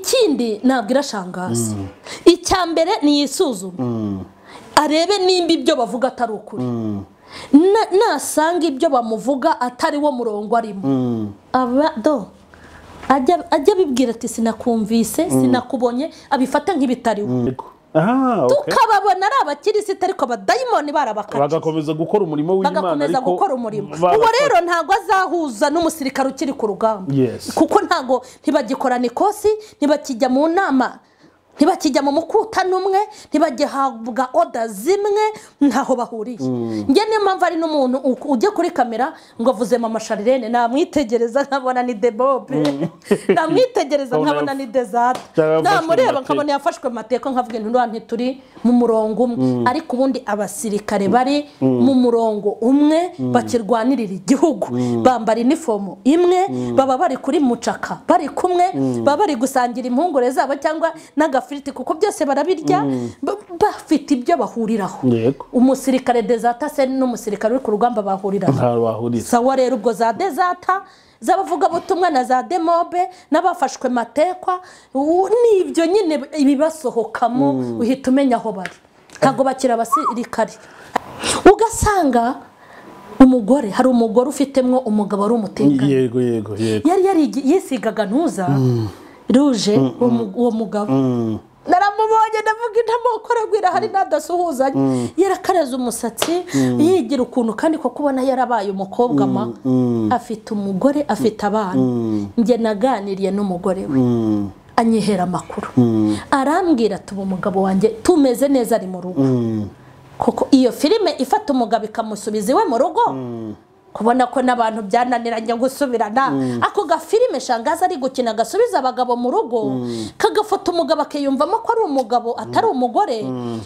ikindi ntabwo irashangaza icya mbere ni yisuzume arebe nimba ibyo bavuga atari ukuri Na- nasanga ibyo bamuvuga atari wo murongo arimo aba do ajya ajya abibwira ati sinakumvise sinakubonye abifate nk'ibitariho aha okay. tukababona ari abakirisitu ariko abadayimoni barabakatiye bagakomeza gukora umurimo w'imana bagakomeza ariko gukora umurimo bara- uwo rero ntabwo azahuza n'umusirikare ukiri ku rugamba Yes. kuko ntabwo ntibagikorana ikosi ntibakijya mu nama ntibakijya mu mukuta n'umwe ntibagihabwa oda zimwe ntaho bahuriye njye niyo mpamvu ari n'umuntu u- ujya kuri kamera ngo avuze mama sharirene namwitegereza nkabona ni debobe namwitegereza Nkabona nkabona ni dezate cyangwa yafashwe mu namureba mateka. nkabona yafashwe mu mateka nkavuga ngo ntiruha ntituri mu murongo umwe ariko ubundi abasirikare bari mu murongo umwe bakirwanirira igihugu bambara inifomo imwe baba bari kuri mucaka bari kumwe baba bari gusangira impungure zabo cyangwa n'agafiriti kuko byose barabirya ba- bafite ibyo bahuriraho yego umusirikare dezata se n'umusirikare uri ku rugamba bahuriraho ntaho bahuriza sawa rero ubwo za dezata z'abavugabutumwa na za demobe n'abafashwe matekwa ubu ni ibyo nyine ibibasohokamo uhita umenya aho bari ntabwo bakiri abasirikare ugasanga umugore hari umugore ufitemo umugabo ari umutekano yego yego yego yari yarigi- yisigaga ntuza ruje uwo mu- uwo mugabo naramubonye ndavuga intamoko aragwira hari n'adasuhuzanya yarakareze umusatsi yigira ukuntu kandi kuko ubona yarabaye umukobwa ma afite umugore afite abana njye naganiriye n'umugore we Mm, anyihera amakuru arambwira ati ubu umugabo wanjye tumeze neza ari mu rugo mm, kuko iyo filime ifata umugabo ikamusubiza iwe mu rugo kubona ko n'abantu byananiranye gusubirana ako gafilime shangaza ari gukina gasubiza abagabo mu rugo kagafata umugabo akiyumvamo ko ari umugabo atari umugore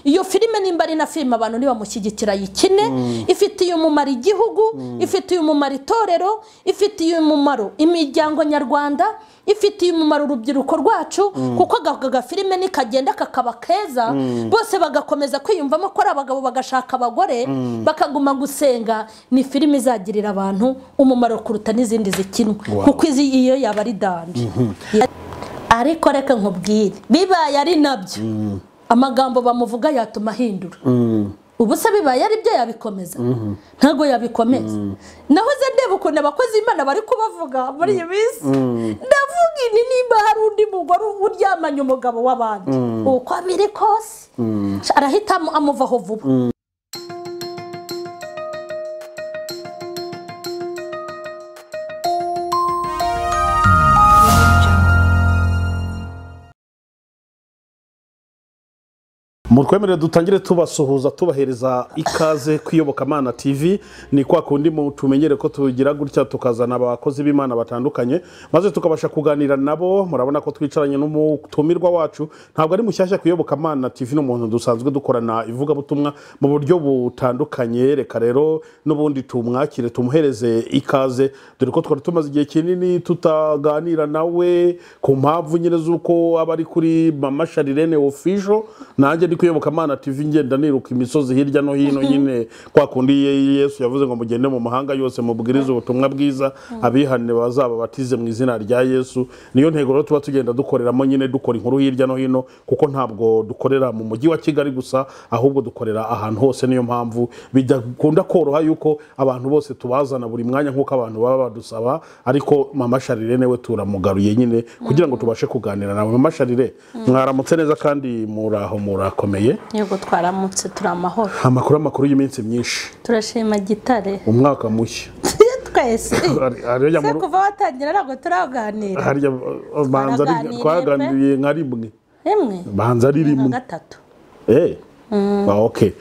iyo filime nimba ari na filime abantu ntibamushyigikira yikine ifitiye umumaro igihugu ifitiye umumaro itorero ifitiye umumaro imiryango nyarwanda ifitiye umumaro urubyiruko rwacu kuko aka gafilime nikagenda kakaba keza bose bagakomeza kwiyumvamo ko ari abagabo bagashaka abagore bakaguma gusenga ni filime izagirira abantu umumaro kuruta n'izindi zikinwa Wow. kuko izi iyo yaba ari danje ariko reka nkubwire bibaye ari nabyo amagambo bamuvuga yatuma ahindura mm. ubu se bibaye ari byo yabikomeza ntabwo yabikomeza naho ze ndeba ukuntu abakozi b'imana bari kubavuga muri iyi minsi ndavuga ini nimba hari undi mugore uryamanye umugabo w'abandi uko biri kose arahita amu- amuvaho vuba mutwemerere dutangire tubasuhuza tubahereza ikaze ku iyobokamana tv ni kwa kundi mu- tumenyere ko tugira gutya tukazana abakozi b'imana batandukanye maze tukabasha kuganira nabo murabona ko twicaranye n'umutumirwa wacu ntabwo ari mushyashya ku iyobokamana tv n'umuntu dusanzwe dukorana ivugabutumwa mu buryo butandukanye reka rero n'ubundi tumwakire tumuhereze ikaze dore ko twari tumaze igihe kinini tutaganira nawe ku mpamvu nyine z'uko aba ari kuri mama sharirene ofisho nanjye ndi kuyoboka amana tv ngenda niruka imisozi hirya no hino nyine kwa kundi Ye- yesu yavuze ngo mugende mu mahanga yose mubwirize ubutumwa bwiza abihane bazaba batize mu izina rya yesu niyo ntego rero tuba tugenda dukoreramo nyine dukora inkuru hirya no hino kuko ntabwo dukorera mu mujyi wa kigali gusa ahubwo dukorera ahantu hose niyo mpamvu bidakunda koroha yuko abantu bose tubazana buri mwanya nk'uko abantu baba badusaba ariko mama sharirene we turamugaruye nyine kugira ngo tubashe kuganira nawe mama sharire mwaramutse neza kandi muraho murakomeye yego twaramutse turi amahoro amakuru amakuru y'iminsi myinshi turashima gitare umwaka mushya twese Hari- hariya se mu- kuva watangira ntabwo turaganira harya banza Twaraganiriye ari- pe. twaganiriye nka rimwe rimwe banza ari na rimwe gatatu Eh. Ah, okay.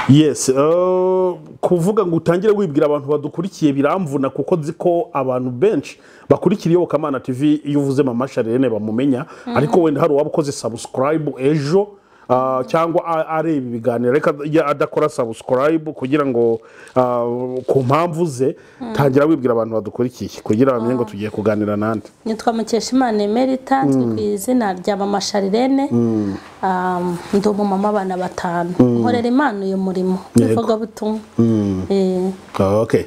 yes eh, kuvuga ngo utangire wibwira abantu badukurikiye biramvuna kuko nzi ko abantu benshi bakurikira iyobokamana tv iyo uvuze mama sharene bamumenya ariko wenda hari uwaba ukoze subscribe ejo ah, cyangwa a- areba ibiganiro reka ya- adakora subscribe kugira ngo ah, ku mpamvu ze tangira wibwira abantu badukurikiye kugira ngo bamenye ngo tugiye kuganira nande nitwa mukeshimana emerita nzwi ku izina rya mama sharirene Um, ndi umumama abana batanu nkorera imana uyu murimo Yego. w'ivugabutumwa Eh, okay.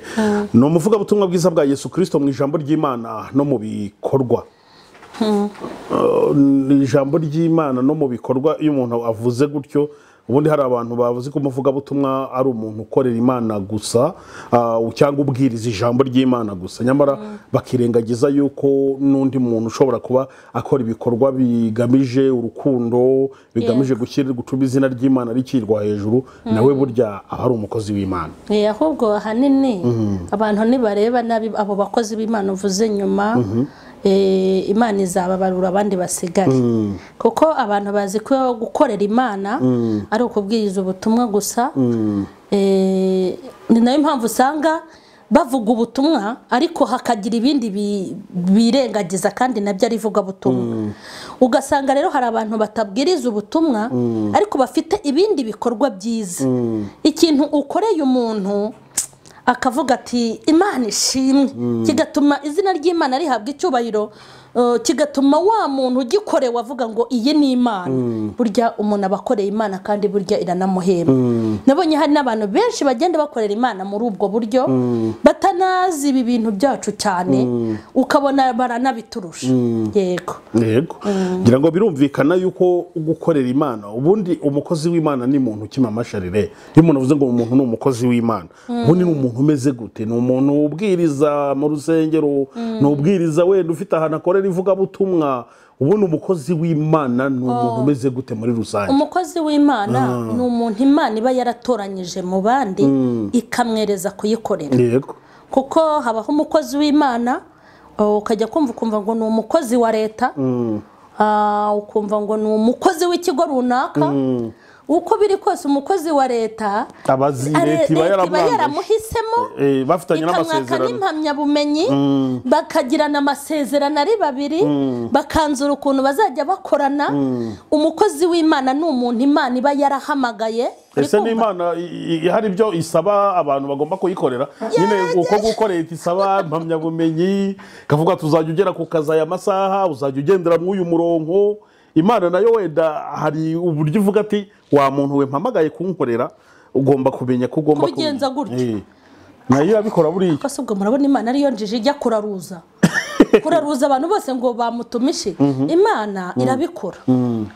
ni umuvugabutumwa bwiza bwa yesu kirisito mu ijambo ry'imana no mu bikorwa Uh, ni ijambo ry'imana no mu bikorwa iyo umuntu avuze gutyo ubundi hari abantu bavuze ko umuvugabutumwa ari umuntu ukorera imana gusa uh, cyangwa ubwiriza ijambo ry'imana gusa nyamara bakirengagiza yuko n'undi muntu ushobora kuba akora ibikorwa bigamije urukundo bigamije gushyira gutuma izina ry'imana rikirwa hejuru nawe burya aba ari umukozi w'imana Eh, ahubwo ahanini abantu ntibareba nabi abo bakozi b'imana uvuze nyuma eh, imana izababarura abandi basigaye kuko abantu bazi ko gukorera imana ari ukubwiriza ubutumwa gusa Eh, ni nayo mpamvu usanga bavuga ubutumwa ariko hakagira ibindi bi- birengagiza kandi nabyo ari ivugabutumwa ugasanga rero hari abantu batabwiriza ubutumwa ariko bafite ibindi bikorwa byiza ikintu ukoreye umuntu akavuga ati imana ishimwe kigatuma izina ry'imana rihabwa icyubahiro eh, kigatuma wa muntu ugikorewe avuga ngo iyi ni imana burya umuntu aba akoreye imana kandi burya iranamuhemba nabonye hari n'abantu benshi bagenda bakorera imana muri ubwo buryo batanazi ibi bintu byacu cyane ukabona baranabiturusha yego yego ngira ngo birumvikana yuko gukorera imana ubundi umukozi w'imana ni muntu ukima amasharire iyo umuntu avuze ngo umuntu ni umukozi w'imana ubundi ni umuntu umeze gute ni umuntu ubwiriza mu rusengero ni ubwiriza wenda ufite ahantu akorera ivugabutumwa ubundi umukozi w'imana ni umuntu umeze gute muri rusange umukozi w'imana ni umuntu imana iba yaratoranyije mu bandi ikamwereza kuyikorera yego kuko habaho umukozi w'imana uh, ukajya kumva ukumva ngo ni umukozi wa leta Ah, ukumva ngo ni umukozi w'ikigo runaka uko biri kose umukozi wa leta abazi are- leta iba yaramwangaje yaramuhisemo Eh, bafitanye ikamwaka n'amasezerano n'impamyabumenyi bakagirana amasezerano ari babiri bakanzura ukuntu bazajya bakorana umukozi w'imana ni umuntu imana iba yarahamagaye Uri ese kumva? n'imana i- i- hari ibyo isaba abantu bagomba kuyikorera nyine uko gukorera isaba impamyabumenyi ikavuga tuzajya ugera ku kazi aya masaha uzajya ugendera muri uyu murongo imana nayo wenda hari uburyo uvuga ati wa muntu we mpamagaye kunkorera ugomba kumenya ko ugomba Kubigenza kubi- gutyo. Eh. nayo irabikora buriya Ese ubwo murabona imana ariyo njije ijya kuraruza kuraruza abantu bose ngo bamutumishe imana irabikora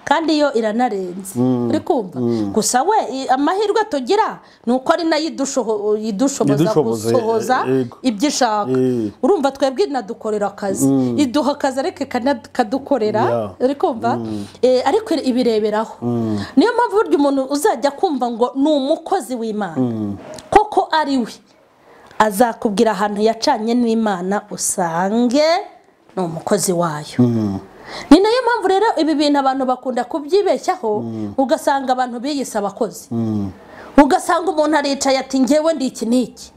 kandi yo iranarenze uri kumva gusa we i- amahirwe tugira ni uko ari nayo idushoho- idushoboza Idushoboza, gusohoza eh, yego. ibyo ishaka Eh. urumva twebwe inadukorera akazi iduha akazi ariko ikana- ikadukorera Yeah. uri kumva Eh, ariko ibireberaho niyo mpamvu burya umuntu uzajya kumva ngo ni umukozi w'imana koko ari we azakubwira ahantu yacanye n'imana usange ni umukozi wayo ni nayo mpamvu rero ibi bintu abantu bakunda kubyibeshyaho ugasanga abantu biyise abakozi ugasanga umuntu aricaye ati ngewe ndi iki n'iki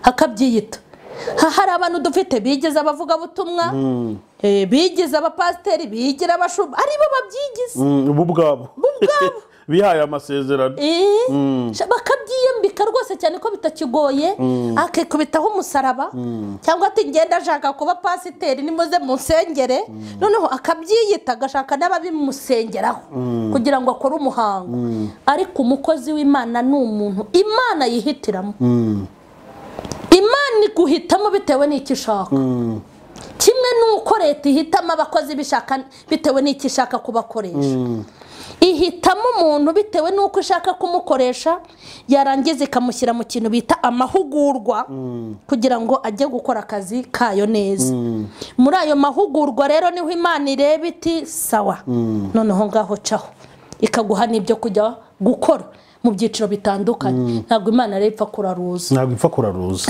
akabyiyita Ha- hari abantu dufite bigize abavugabutumwa eh, bigize abapasiteri bigira abashumba aribo babyigize Mm, bo ubwabo bihaye amasezerano Eh, sha- bakabyiyambika rwose cyane ko bitakigoye akikubitaho umusaraba cyangwa ati ngenda ashaka kuba pasiteri nimuze munsengere noneho akabyiyita agashaka n'ababimusengeraho kugira ngo akore umuhango ariko umukozi w'imana ni umuntu imana yihitiramo imana iguhitamo bitewe n'icyo ishaka kimwe n'uko leta ihitamo abakozi bishaka bitewe n'icyo ishaka kubakoresha ihitamo umuntu bitewe n'uko ishaka kumukoresha yarangiza ikamushyira mu kintu bita amahugurwa kugira ngo ajye gukora akazi kayo neza muri ayo mahugurwa rero niho imana ireba iti sawa noneho ngaho caho ikaguha n'ibyo kujya gukora mu byiciro bitandukanye ntabwo imana rero ipfa kuraruza ntabwo ipfa kuraruza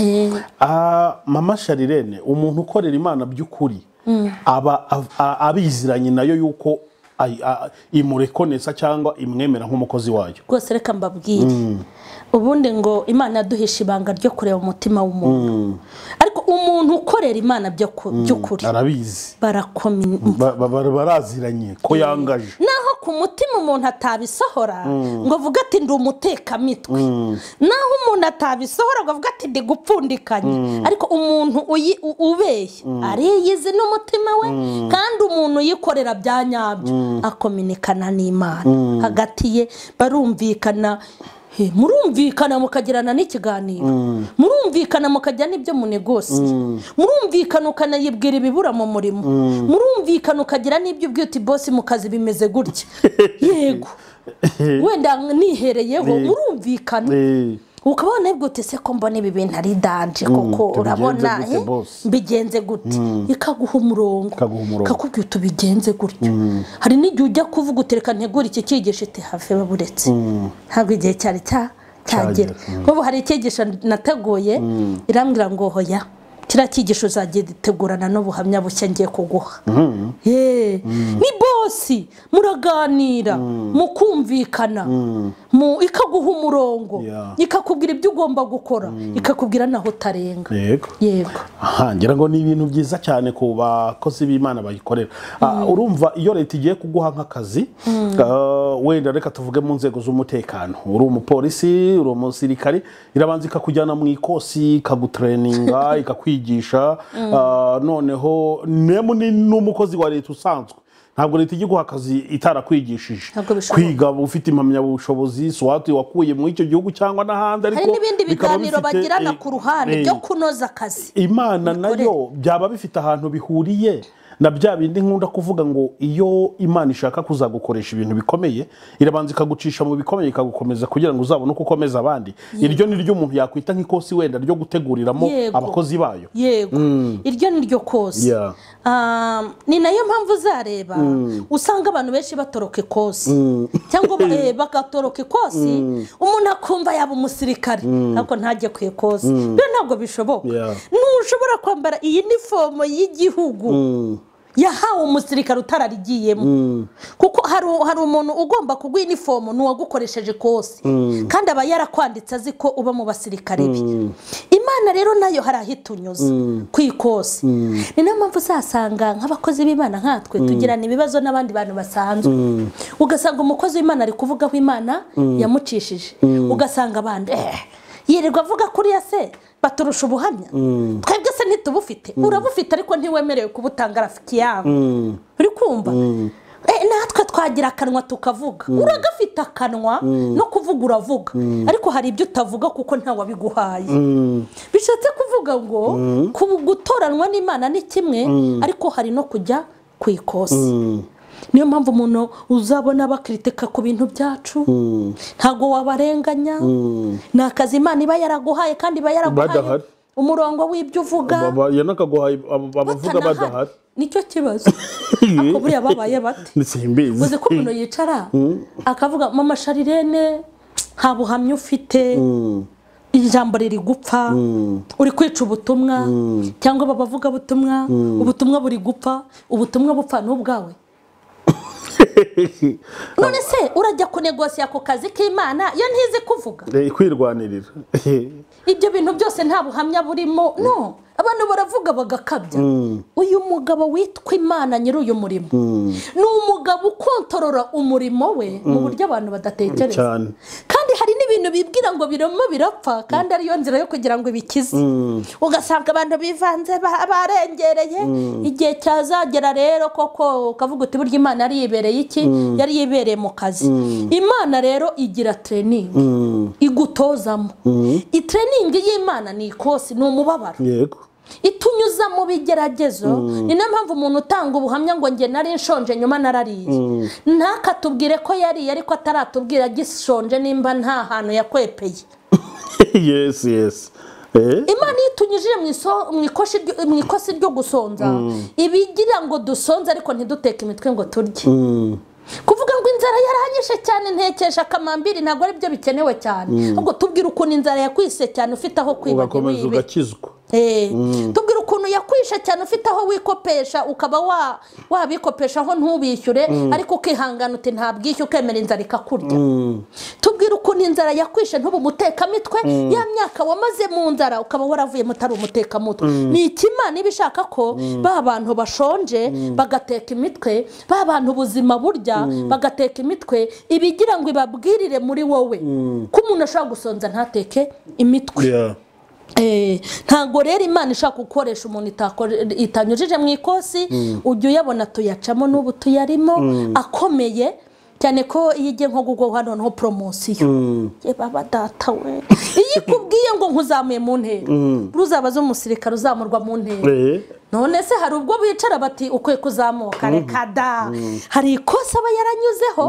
Ah, mama sharirene umuntu ukorera imana by'ukuri aba a- a- abiziranye nayo yuko ay- a- imurekonesa cyangwa imwemera nk'umukozi wayo rwose reka mbabwire ubundi ngo imana yaduhisha ibanga ryo kureba umutima w'umuntu ariko umuntu ukorera imana byo- by'ukuri arabizi barakomye Ba- ba- ba- baraziranye ko yangaje naho ku mutima umuntu atabisohora ngo avuge ati ndi umutekamitwe naho umuntu atabisohora ngo avuge ati ndi gupfundikanya ariko umuntu uyi- u- ubeshya ariyizi n'umutima we kandi umuntu uyikorera bya nyabyo akominikana n'imana hagati ye barumvikana He, murumvikana mukagirana n'ikiganiro murumvikana mukajya n'ibyo munegosiye murumvikana ukanayibwira ibibura mu murimo murumvikana ukagira n'ibyo ubwiye uti bosi mu kazi bimeze gutya yego wenda nihereyeho Eh. murumvikana Eh, ukaba wanabwira uti se ko mbona ibi bintu ari danje koko tubigenze urabona gute, eh, boss? mbigenze gute ikaguha umurongo Ikaguha umurongo. ikakubwira uti ubigenze gutyo hari n'igihe ujya kuvuga uti reka ntegure iki cyigisho iti have baburetse ntabwo igihe cyari cya- cyagera Cyagera, nk'ubu hari icyigisho nateguye irambwira ngo hoya kiriya cyigisho uzajya gitegurana n'ubuhamya bushya ngiye kuguha Ye, ni bosi muraganira mukumvikana mu- ikaguha umurongo Yeah. ikakubwira ibyo ugomba gukora ikakubwira naho utarenga yego yego Aha, ngira ngo ni ibintu byiza cyane ku bakozi b'imana bayikorera Ah, urumva iyo leta igiye kuguha nk'akazi ah, wenda reka tuvuge mu nzego z'umutekano uri umupolisi uri umusirikari irabanza ikakujyana mu ikosi ikagutreninga ikakwigisha Ah, noneho nemu ni n'umukozi wa leta usanzwe ntabwo leta ijya iguha akazi itarakwigishije Ntabwo bishoboka. kwiga ufite impamyabushobozi swati wakuye muri icyo gihugu cyangwa n'ahandi hari ariko n'ibindi bikaba biganiro bifite, bagirana eh, ku ruhande eh, byo kunoza akazi imana Imikorere. nayo byaba bifite ahantu bihuriye na bya bindi nkunda kuvuga ngo iyo imana ishaka kuzagukoresha ibintu bikomeye irabanza ikagucisha mu bikomeye ikagukomeza kugira ngo uzabone uko ukomeza abandi iryo ni ryo umuntu yakwita nk'ikosi wenda ryo guteguriramo Yego. abakozi bayo yego iryo ni ryo kose Yeah. Ah, ni nayo mpamvu uzareba usanga abantu benshi batoroka ikosi cyangwa ba- eh, bagatoroka ikosi umuntu akumva yaba umusirikare ariko ntajye ku ikosi rero ntabwo bishoboka Yeah. ntushobora kwambara iyi nifomo y'igihugu yahawe umusirikare utararigiyemo kuko hari hari umuntu ugomba kuguha inifomu ni uwagukoresheje kose kandi aba yarakwanditse azi ko uba mu basirikare be imana rero nayo hari aho itunyuza ku ikosi ni nayo mpamvu uzasanga nk'abakozi b'imana nkatwe tugirana ibibazo n'abandi bantu basanzwe ugasanga umukozi w'imana ari kuvugaho imana yamucishije ugasanga abandi "Eh, yirirwa avuga kuri ya se baturusha ubuhamya twebwe se ntitubufite urabufite ariko ntiwemerewe kubutanga rafiki yawe uri kumva Eh, natwe twagira akanwa tukavuga uragafite akanwa no kuvuga uravuga ariko hari ibyo utavuga kuko nta bishatse kuvuga ngo ku- gutoranwa n'imana ni kimwe ariko hari no kujya ku ikosi niyo mpamvu umuntu uzabona bakritika ku bintu byacu ntabwo wabarenganya ni akazi imana iba yaraguhaye kandi iba Badahari. yaraguhaye umurongo w'ibyo uvuga Baba- yanakaguhaye abo abavuga batanahari. badahari nicyo kibazo ariko buriya babaye bate simbizi uzi ko umuntu yicara akavuga mama sharirene nta buhamya ufite ijambo riri gupfa uri kwica ubutumwa cyangwa aba bavuga butumwa ubutumwa buri gupfa ubutumwa bupfa n'ubwawe none se urajya kunegosiya ako kazi k'imana iyo ntizi kuvuga Eh, kwirwanirira ibyo bintu byose nta buhamya burimo no abantu baravuga bagakabya uyu mugabo witwa imana nyiri uyu murimo ni umugabo ukontorora umurimo we mu buryo abantu badatekereza cyane kandi hari n'ibintu bibwira ngo birimo birapfa kandi ariyo nzira yo kugira ngo ibikize ugasanga abantu bivanze ba- barengereye igihe cyazagera rero koko ukavuga uti burya imana yari yibereye iki yari yibereye mu kazi imana rero igira tereningi igutozamo itereningi y'imana ni ikosi ni umubabaro yego itunyuza mu bigeragezo ni niyo mpamvu umuntu utanga ubuhamya ngo njye nari nshonje nyuma narariye ntakatubwire ko yariye ariko ataratubwira agishonje nimba nta hantu yakwepeye yes yes Eh? imana iyo itunyujije mu iso- mu ikoshi ryo- mu ikosi ryo gusonza ibigira ngo dusonze ariko ntiduteke imitwe ngo turye kuvuga ngo inzara yaranyishe cyane ntekesha akamambiri ntabwo ari byo bikenewe cyane ahubwo tubwire ukuntu inzara yakwise cyane ufite aho kwibagiwe ugakomeza ibiki. ugakizwa Eh, tubwira ukuntu yakwisha cyane ufite aho wikopesha ukaba wa- wabikopesha aho ntubishyure ariko ukihangana uti nta bwishyu ukemera inzara ikakurya tubwire ukuntu inzara yakwishe ntube umutekamitwe ya myaka wamaze mu nzara ukaba waravuyemo utari umutekamitwe ni ikimana iba ishaka ko ba bantu bashonje bagateka imitwe ba bantu ubuzima burya bagateka imitwe ibigira ngo ibabwirire muri wowe ko umuntu ashobora gusonza ntateke imitwe Yeah. Eh, ntabwo rero imana ishaka gukoresha umuntu itakore- itanyujije mu ikosi ujya uyabona tuyacamo n'ubu tuyarimo akomeye cyane ko iyo ugiye nko gugoha noneho poromosiyo ye baba data we iyo ikubwiye ngo nkuzamuye mu ntera uzabaze umusirikare uzamurwa mu ntera Eh, none se hari ubwo bicara bati ukwiye kuzamuka reka da hari ikosa aba yaranyuzeho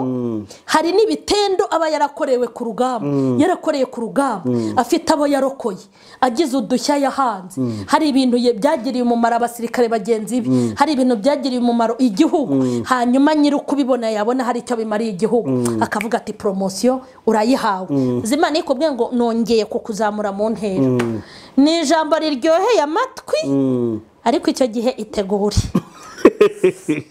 hari n'ibitendo aba yarakorewe ku rugamba yarakoreye ku rugamba afite abo yarokoye agize udushya yahanze hari ibintu ye- byagiriye umumaro abasirikare bagenzi be hari ibintu byagiriye umumaro igihugu hanyuma nyiri ukubibona yabona hari icyo bimariye igihugu akavuga ati poromosiyo urayihawe zimana ikubwiye ngo nongeye kukuzamura mu ntera ni ijambo riryoheye amatwi ariko icyo gihe itegure ugiye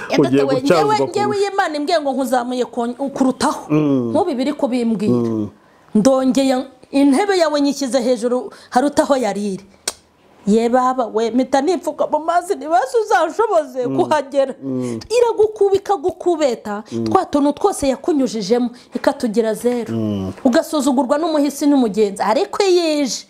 Yagatewe, gucyazwa ngewe- ku- ngewe iyi Imana imbwiye ngo nkuzamuye ku- kurutaho nk'ubu biri kubimbwira ndongeye intebe yawe nyishyize hejuru harutaho yarire ye baba we mpita nipfuka mu mazi ntibaze uzashoboze kuhagera iragukubika ikagukubeta twa tuntu twose yakunyujijemo ikatugira zeru ugasuzugurwa n'umuhisi n'umugenzi ariko yije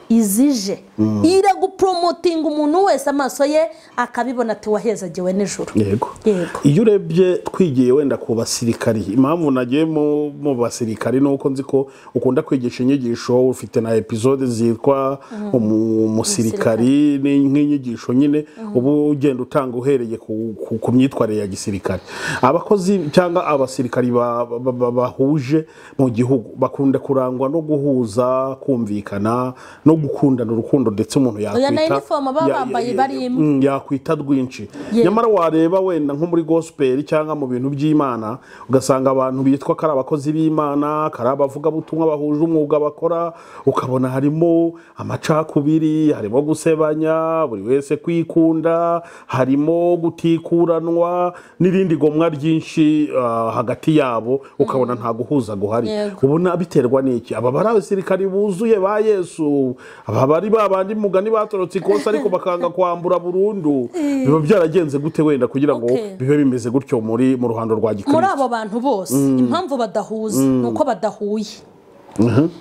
izije iraguporomotinga umuntu wese amaso ye akabibona ati wahezagiwe nijoro yego Yego. iyo urebye twigiye wenda ku basirikari impamvu nagiye mu mu basirikari ni uko nzi ko ukunda kwigisha inyigisho ufite na epizode zitwa umu- umusirikari ni nk'inyigisho nyine uba ugenda utanga uhereye ku- ku- ku myitwarire ya gisirikare abakozi cyangwa abasirikari ba- ba- ba- bahuje mu gihugu bakunda kurangwa no guhuza kumvikana no gukundana urukundo ndetse umuntu yakwita na inifomu baba ya- ya- bambaye ya- bari imwe. Mm, yakwita rwinshi Yego. nyamara wareba wenda nko muri gospel cyangwa mu bintu by'imana ugasanga abantu bitwa ko ari abakozi b'imana ko ari abavugabutumwa bahuje umwuga bakora ukabona harimo amacakubiri harimo gusebanya buri wese kwikunda harimo gutikuranwa n'irindi gomwa ryinshi ah, hagati yabo ukabona nta guhuza guhari Yego. ubona biterwa n'iki aba bari abasirikari buzuye ba yesu aba bari ba bandi mugani batorotse ikosa ariko bakanga kwambura burundu biba byaragenze gute wenda kugira ngo Okay. bibe bimeze gutyo muri mu ruhando rwa muri gikristo abo bantu bose impamvu badahuza ni uko badahuye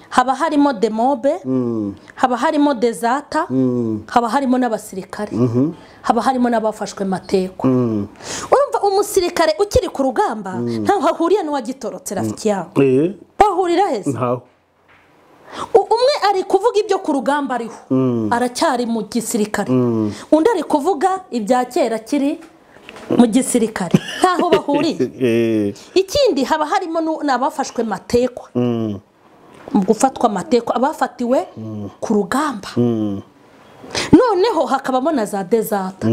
haba harimo demobe haba harimo dezata haba harimo n'abasirikare haba harimo n'abafashwe mateko urumva umusirikare ukiri ku rugamba ntaho ahuriye n'uwagitorotse rafiki yabo Eh, bahurira heza ntaho U- umwe ari kuvuga ibyo ku rugamba ariho aracyari mu gisirikare undi ari kuvuga ibya kera akiri mu gisirikare ntaho bahuriye Eh, ikindi haba harimo nu- ni abafashwe matekwa mu gufatwa amatekwa abafatiwe ku rugamba noneho hakabamo na za dezata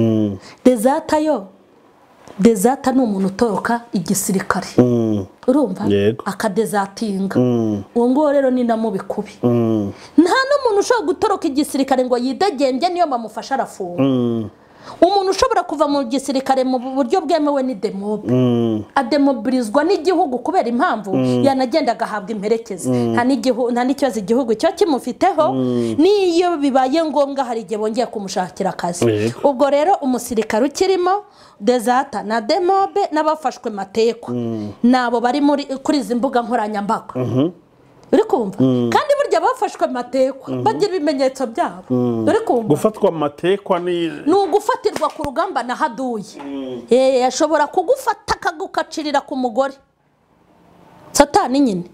dezata yo dezata ni umuntu utoroka igisirikare mm, urumva Yego. akadezatinga uwo nguwo rero ni na mubi kubi nta n'umuntu ushobora gutoroka igisirikare ngo yidegembye niyo bamufasha arafunga umuntu ushobora kuva mu gisirikare mu buryo bwemewe ni demobe ademobirizwa n'igihugu kubera impamvu yanagenda agahabwa imperekeza nta n'igihu- nta n'ikibazo igihugu cyo kimufiteho n'iyo bibaye ngombwa hari igihe bongeye kumushakira akazi Yego. ubwo rero umusirikare ukirimo dezata na demobe n'abafashwe matekwa nabo bari muri- kuri izi mbuga nkoranyambaga uri kumva kandi burya abafashwe matekwa bagira ibimenyetso byabo uri kumva gufatwa amatekwa ni ni ugufatirwa ku rugamba na haduye Eh, ashobora kugufata akagukacirira ku mugore satani nyine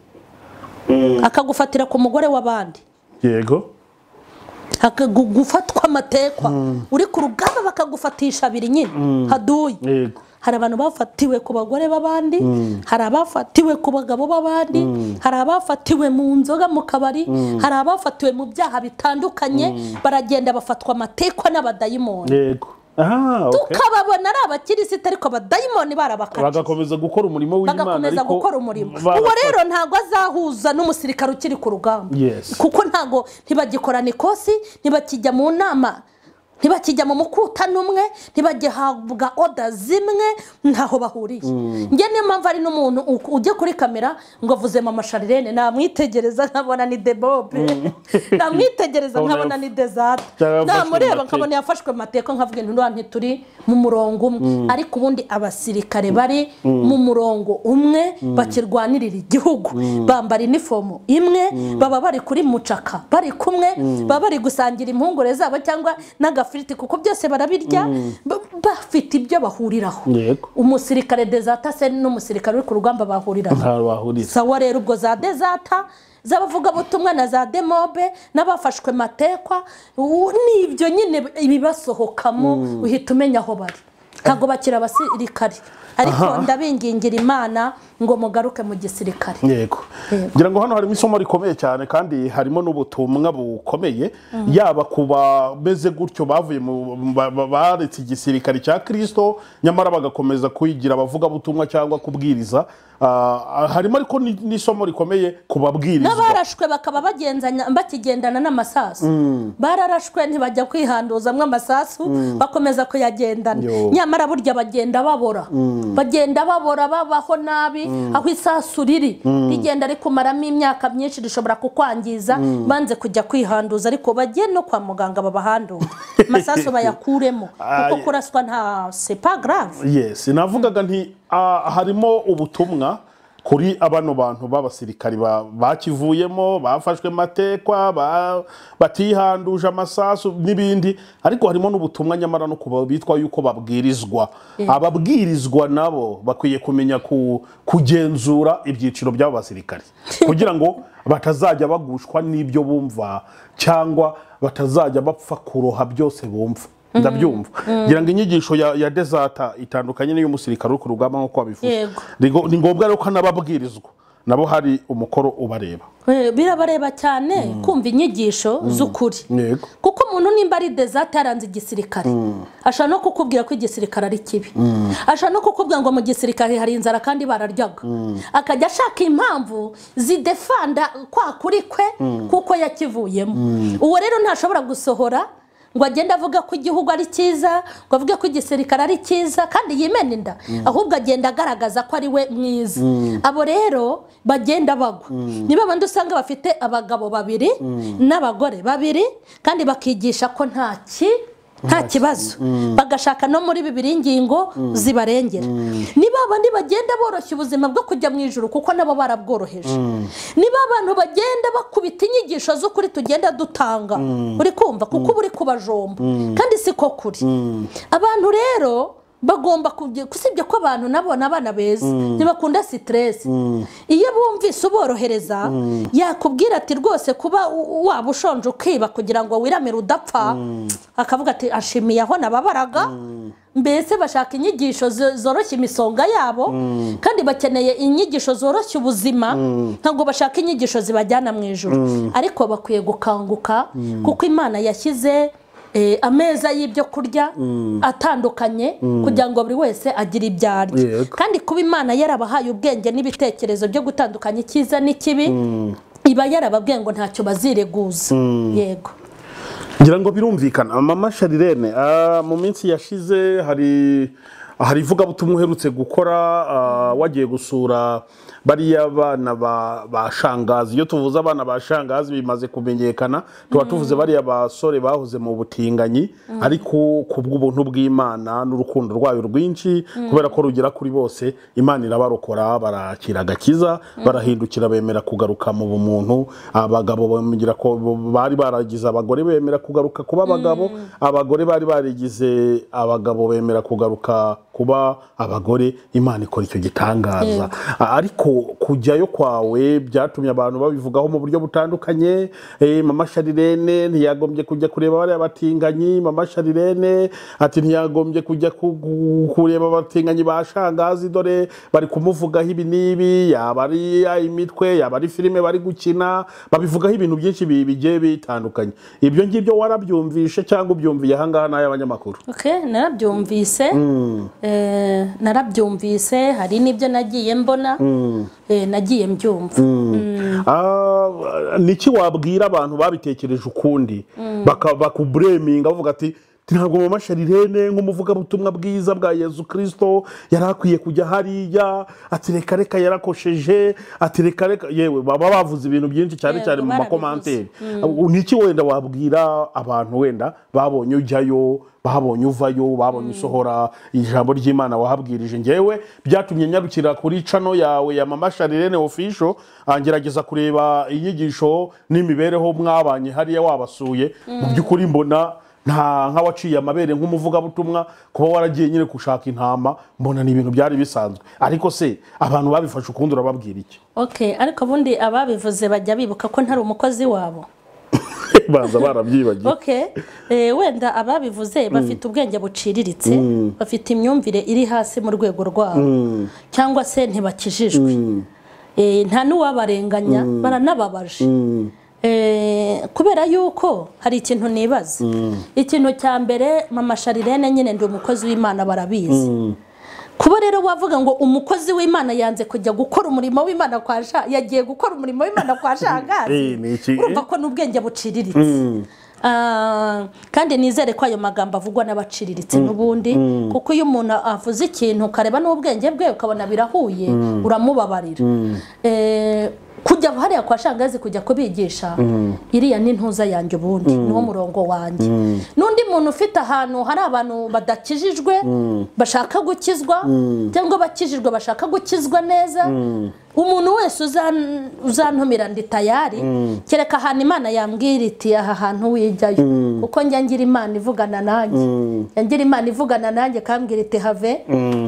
akagufatira ku mugore w'abandi yego akagufatwa amatekwa uri ku rugamba bakagufatisha abiri nyine haduye yego hari abantu bafatiwe ku bagore b'abandi hari abafatiwe ku bagabo b'abandi hari abafatiwe mu nzoga mu kabari hari abafatiwe mu byaha bitandukanye baragenda bafatwa amatekwa n'abadayimoni yego aha okay. tukababona ari abakirisita ariko abadayimoni barabakatiye bagakomeza gukora umurimo w'imana bagakomeza ariko gukora umurimo bara- uwo rero ntabwo azahuza n'umusirikare ukiri ku rugamba Yes. kuko ntabwo ntibagikorana ikosi ntibakijya mu nama ntibakijya mu mukutano umwe ntibagihabwa oda zimwe ntaho bahuriye njye niyo mpamvu ari n'umuntu u- ujya kuri kamera ngo avuze mama sharirene namwitegereza nkabona ni debobe namwitegereza Nkabona nkabona ni dezata Cyangwa yafashwe namureba amateka. nkabona yafashwe amateka nkavuga intu nti turi mu murongo umwe ariko ubundi abasirikare bari mu murongo umwe bakirwanirira igihugu bambara inifomo imwe baba bari kuri mucaka bari kumwe baba bari gusangira impungure zabo cyangwa n'agafu n'amafiriti kuko byose barabirya ba- bafite ibyo bahuriraho Yego. umusirikare dezatase n'umusirikare uri ku rugamba bahuriraho ntaho bahuriza sawa rero ubwo za dezata z'abavugabutumwa na za demobe n'abafashwe matekwa u- ni ibyo nyine ibibasohokamo uhita umenya aho bari ntabwo bakiri abasirikare ariko ndabingingira imana ngo mugaruke mu gisirikare yego ngira ngo hano harimo isomo rikomeye cyane kandi harimo n'ubutumwa bukomeye yaba ku bameze gutyo bavuye mu ba- ba- baretse igisirikare cya kirisito nyamara bagakomeza kuyigira abavugabutumwa cyangwa kubwiriza Ah, harimo ariko ni- n'isomo rikomeye ku babwirizwa n'abarashwe bakaba bagenzanya bakigendana n'amasasu bararashwe ntibajya kwihanduzamo amasasu bakomeza kuyagendana Yo. nyamara burya bagenda babora bagenda babora babaho nabi aho isasu riri rigenda rikumaramo imyaka myinshi rishobora kukwangiza banze kujya kwihanduza ariko bajye no kwa muganga babahandure amasasu bayakuremo Ah, kuko ye- kuraswa nta sepa grave yes navugaga nti ah, harimo ubutumwa kuri abano bantu b'abasirikari ba- bakivuyemo bafashwe matekwa ba- batihanduje amasasu n'ibindi ariko harimo n'ubutumwa nyamara no kuba bitwa yuko babwirizwa ababwirizwa nabo bakwiye kumenya ku- kugenzura ibyiciro by'abo basirikari kugira ngo batazajya bagushwa n'ibyo bumva cyangwa batazajya bapfa kuroha byose bumva ndabyumva ngira ngo inyigisho ya, ya dezata itandukanye n'iy'umusirikare uri ku rugamba nk'uko wabivuze Yego. Rigo- ni ngombwa rero ko n'ababwirizwa nabo hari umukoro ubareba Eh, birabareba cyane kumva inyigisho z'ukuri yego kuko umuntu nimba ari dezate yaranze igisirikare ashobora no kukubwira ko igisirikare ari kibi ashobora no kukubwira ngo mu gisirikare hari inzara kandi bararyaga akajya ashaka impamvu zidefanda kwa kuri kwe kuko yakivuyemo uwo rero ntashobora gusohora ngo agende avuga ko igihugu ari cyiza ngo avuge ko igisirikare ari cyiza kandi yimena inda ahubwo agenda agaragaza ko ari we mwiza abo rero bagenda bagwa niba abandi usanga bafite abagabo babiri n'abagore babiri kandi bakigisha ko nta ki nta kibazo bagashaka no muri bibiri ingingo zibarengera niba abandi bagenda boroshya ubuzima bwo kujya mu ijoro kuko nabo barabworoheje niba abantu bagenda bakubita inyigisho z'ukuri tugenda dutanga uri kumva kuko uba uri kubajomba kandi siko kuri abantu rero bagomba kujya- usibye ko abantu nabo ni abana beza ntibakunda siteresi iyo bumvise uborohereza yakubwira ati rwose kuba u- waba ushonje ukiba kugira ngo wiramire udapfa akavuga ati ashimiye aho nababaraga mbese bashaka inyigisho zo- zoroshya imisonga yabo kandi bakeneye inyigisho zoroshya ubuzima ntabwo bashaka inyigisho zibajyana mu ijoro ariko bakwiye gukanguka kuko imana yashyize eh, ameza y'ibyo kurya atandukanye kugira ngo buri wese agire ibyo arya Yego. kandi kuba imana yarabahaye ubwenge n'ibitekerezo byo gutandukanya icyiza n'ikibi iba yarababwiye ngo ntacyo bazireguza yego ngira ngo birumvikana mama sharirene ah, mu minsi yashize hari hari ivugabutumwa uherutse gukora ah, wagiye gusura bariya bana ba, ba shangazi iyo tuvuze abana ba shangazi bimaze kumenyekana tuba tuvuze bariya basore bahoze mu butinganyi ariko ku bw'ubuntu bw'imana n'urukundo rwayo rwinshi kubera ko rugera kuri bose imana irabarokora barakira agakiza barahindukira bemera kugaruka mu bumuntu abagabo bamubwira ko bo- bari baragize abagore bemera kugaruka kuba abagabo abagore bari barigize abagabo bemera kugaruka kuba abagore imana ikora icyo gitangaza A- ariko kujyayo kwawe byatumye abantu babivugaho mu buryo butandukanye Eh, mama sharirene ntiyagombye kujya kureba bariya batinganyi mama sharirene ati ntiyagombye kujya ku- ku- kureba abatinganyi ba shangazi dore bari kumuvugaho ibi n'ibi yaba ari imitwe yaba ari filime bari gukina babivugaho ibintu byinshi bi- bigiye bitandukanye ibyo ngibyo warabyumvishe cyangwa ubyumviye ahangaha ni ay'abanyamakuru Okay, narabyumvise Eh, narabyumvise hari n'ibyo nagiye mbona Eh, nagiye mbyumva Ah, niki wabwira abantu babitekereje ukundi Baka- bakubureminga bavuga ati ntabwo mama sharirene nk'umuvugabutumwa bwiza bwa yezu kirisito yari akwiye kujya hariya ati reka reka yarakosheje ati reka reka yewe baba bavuze ibintu byinshi cyane Yego, cyane mu barabivuze. makomanteri niki wenda wabwira abantu wenda babonye ujyayo babonye uvayo babonye usohora ijambo ry'imana wahabwirije ngewe byatumye nyarukira kuri cano yawe ya mama sharirene ofisho ngerageza kureba inyigisho n'imibereho mwabanye hariya wabasuye mu by'ukuri mbona nta nk'awaciye amabere nk'umuvugabutumwa kuba waragiye nyine gushaka intama mbona ni ibintu byari bisanzwe ariko se abantu babifashe ukundi urababwira iki ok ariko ubundi ababivuze bajya bibuka ko ntari umukozi wabo baza barabyibagiwe ok Eh, wenda ababivuze bafite ubwenge buciriritse bafite imyumvire iri hasi mu rwego rwabo cyangwa se ntibakijijwe Eh, nta n'uwabarenganya baranababaje Eh, kubera yuko hari ikintu nibaza ikintu cya mbere mama sharirene nyine ndi umukozi w'imana barabizi kuba rero wavuga ngo umukozi w'imana yanze kujya gukora umurimo w'imana kwa sha yagiye gukora umurimo w'imana kwa Eh, shagazi ni iki? urumva ko n'ubwenge buciriritse Ah, kandi nizere ko ayo magambo avugwa n'abaciriritse n'ubundi kuko iyo umuntu avuze ikintu ukareba n'ubwenge bwe ukabona birahuye uramubabarira Eh, kujya hariya kwa shangazi kujya kubigisha iriya ni ntuza yanjye ubundi niwo murongo wanjye n'undi muntu ufite ahantu hari abantu badakijijwe bashaka gukizwa cyangwa abakijijwe bashaka gukizwa neza umuntu wese uzan- uzantumira ndi tayari kereka ahantu imana yambwira iti aha hantu wijyayo kuko njya ngira imana ivugana nanjye Njya ngira imana ivugana nanjye kambwira iti have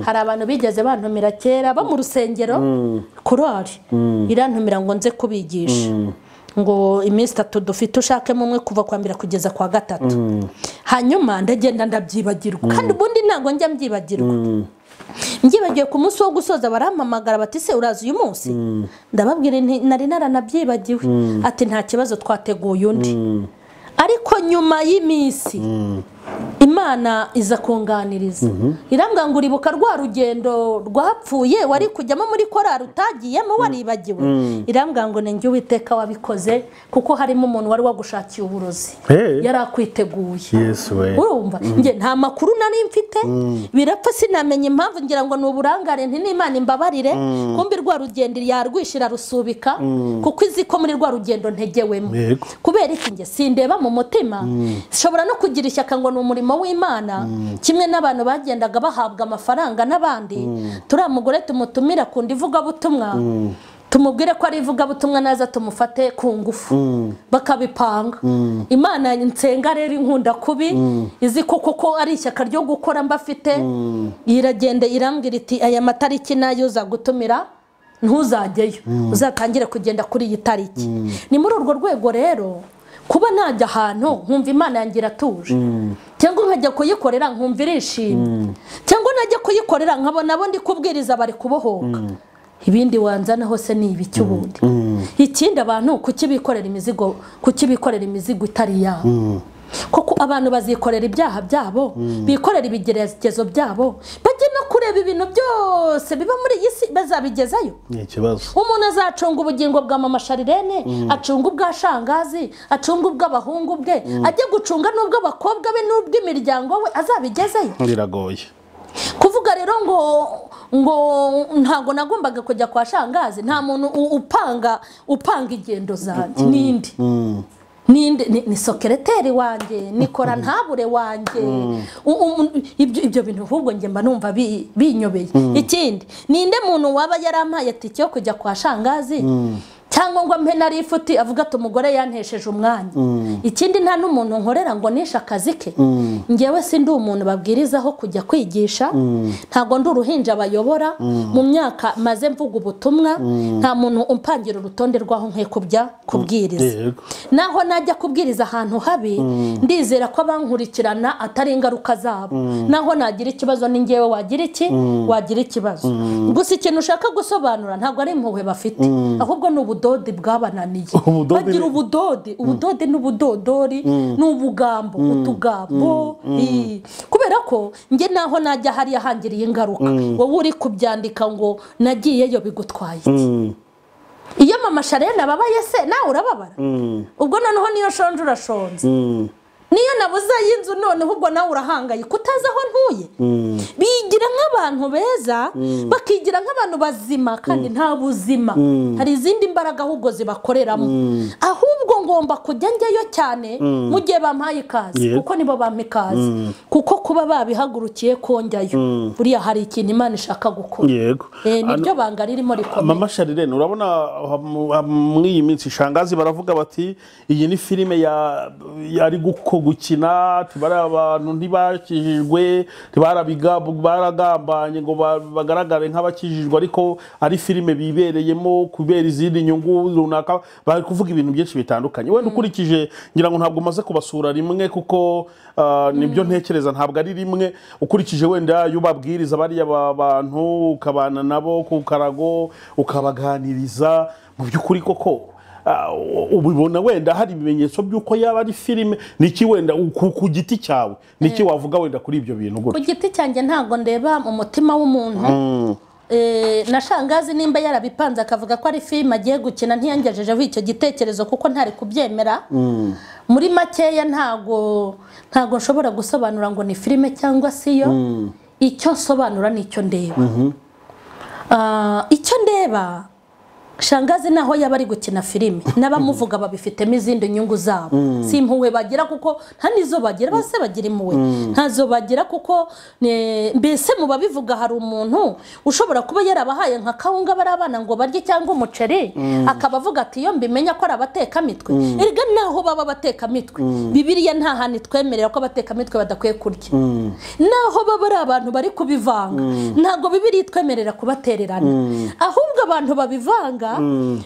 hari abantu bigeze bantumira kera bo mu rusengero korari irantumira ngo nze kubigisha ngo iminsi itatu dufite ushakemo umwe kuva kwa mbere kugeza kwa gatatu hanyuma ndagenda ndabyibagirwa kandi ubundi ntabwo njya mbyibagirwa mbyibagiwe ku munsi wo gusoza barampamagara bati se uraza uyu munsi ndababwira nti nari naranabyibagiwe ati nta kibazo twateguye undi ariko nyuma y'iminsi imana iza kunganiriza irambwira ngo uribuka rwa rugendo rwapfuye wari kujyamo muri korari utagiyemo waribagiwe irambwira ngo ni njye uwiteka wabikoze kuko harimo umuntu wari wagushakiye uburozi Hey. yari akwiteguye yesu we urumva njye nta makuru nari mfite birapfa sinamenya impamvu ngira ngo ni uburangare nti n'imana imbabarire kumbi rwa rugendo yarwishyira rusubika kuko izi ko muri rwa rugendo ntegewemo Yego. kubera iki njye sindeba mu mutima nshobora no kugira ishyaka ngo ni umurimo w'imana kimwe n'abantu bagendaga bahabwa amafaranga n'abandi turiya mugore tumutumira ku ndi ivugabutumwa tumubwire ko ari ivugabutumwa naza tumufate ku ngufu bakabipanga imana nsenga rero inkunda kubi izi ko koko ari ishyaka ryo gukora mba afite iragenda irambwira iti aya matariki nayo uza gutumira ntuzajyeyo uzatangire kugenda kuri iyi tariki ni muri urwo rwego rero kuba najya ahantu nkumva imana yanjye iratuje cyangwa nkajya kuyikorera nkumva irishimye cyangwa najya kuyikorera nkabona abo ndi kubwiriza bari kubohoka ibindi wanzana hose ni ibiki ubundi ikindi abantu kuki bikorera imizigo kuki bikorera imizigo itari yabo kuko abantu bazikorera ibyaha byabo bikorera ibigeragezo byabo bajye no kureba ibintu byose biba muri iyi si bazabigezayo ni ikibazo umuntu azacunga ubugingo bwa mama sharirene acunga ubwa shangazi acunga ubw'abahungu bwe ajye gucunga n'ubw'abakobwa be n'ubw'imiryango we azabigezeyo biragoye kuvuga rero ngo ngo ntabwo nagombaga kujya kwa shangazi nta muntu u- upanga upanga ingendo zanjye ninde ninde ni, ni sokereteri wanjye nikora ntabure wanjye U- umu- ibyo, ibyo bintu ahubwo njye mba numva bi- binyobeye ikindi ninde muntu waba yarampaye tike yo kujya kwa shangazi cyangwa ngo mpe nari ifuti avuga ati umugore yantesheje umwanya ikindi nta n'umuntu nkorera ngo nishe akazi ke ngewe si ndi umuntu babwirizaho kujya kwigisha ntabwo ndi uruhinja bayobora mu myaka maze mvuga ubutumwa nta muntu umpangira urutonde rw'aho nkwiye kujya kubwiriza Yego. naho najya kubwiriza ahantu habi ndizera ko abankurikirana atari ingaruka zabo naho nagira ikibazo ni ngewe wagira iki wagira ikibazo gusa ikintu ushaka gusobanura ntabwo ari impuhwe bafite ahubwo ni ubudodi bwabananiye Ubudodi ni- bagira ubudodi ubudodi n'ubudodori ni ubugambo utugambo i- kubera ko njye naho najya hariya hangiriye ingaruka wowe uri kubyandika ngo nagiyeyo bigutwaye iki iyo mama sharena ababaye se nawe urababara ubwo noneho niyo nshonje urashonze niyo nabuze y'inzu noneho ubwo nawe urahangayika utazi aho ntuye bigira nk'abantu beza bakigira nk'abantu bazima kandi nta buzima hari izindi mbaraga ahubwo zibakoreramo ahubwo ngomba kujya njyayo cyane mu gihe bampaye ikaze Yego. kuko nibo bampa ikaze kuko kuba babihagurukiye konjyayo buriya hari ikintu imana ishaka gukora yego Eh, niryo banga ririmo rikomeye mama sharirene urabona ah, mu- ah, muri iyi minsi shangazi baravuga bati iyi ni filime ya- yari guko- gukina tibari abantu ntibakijijwe ntibarabiga- baragambanye ngo ba- bagaragare nk'abakijijwe ariko ari filime bibereyemo kubera izindi nyungu runaka bari kuvuga ibintu byinshi bitandukanye wenda ukurikije ngira ngo ntabwo umaze kubasura rimwe kuko ah, nibyo ntekereza ntabwo ari rimwe ukurikije wenda iyo ubabwiriza bariya ba- bantu ukabana nabo ku karago ukabaganiriza mu by'ukuri koko Ah, ubibona wenda hari ibimenyetso by'uko yaba ari filime niki wenda ku ku giti cyawe niki wavuga wenda kuri ibyo bintu ku gutya giti cyanjye ntabwo ndeba mu mutima w'umuntu Eh, na shangazi nimba yarabipanze akavuga ko ari filime agiye gukina ntiyangejejeho icyo gitekerezo kuko ntari kubyemera muri makeya ntago ntago nshobora gusobanura ngo ni filime cyangwa si yo icyo nsobanura ni icyo ndeba Ah, icyo ndeba shangazi naho yaba ari gukina filime n'abamuvuga babifitemo izindi nyungu zabo si impuhwe bagira kuko nta n'izo bagira bose bagira impuhwe ntazo bagira kuko ne- mbese mu babivuga hari umuntu ushobora kuba yarabahaye nka kawunga bari abana ngo barye cyangwa umuceri akaba avuga ati iyo mbimenya ko ari abatekamitwe erega naho baba abatekamitwe bibiriya nta hantu itwemerera ko abatekamitwe badakwiye kurya naho baba ari abantu bari kubivanga ntabwo bibiriya itwemerera kubatererana ahubwo abantu babivanga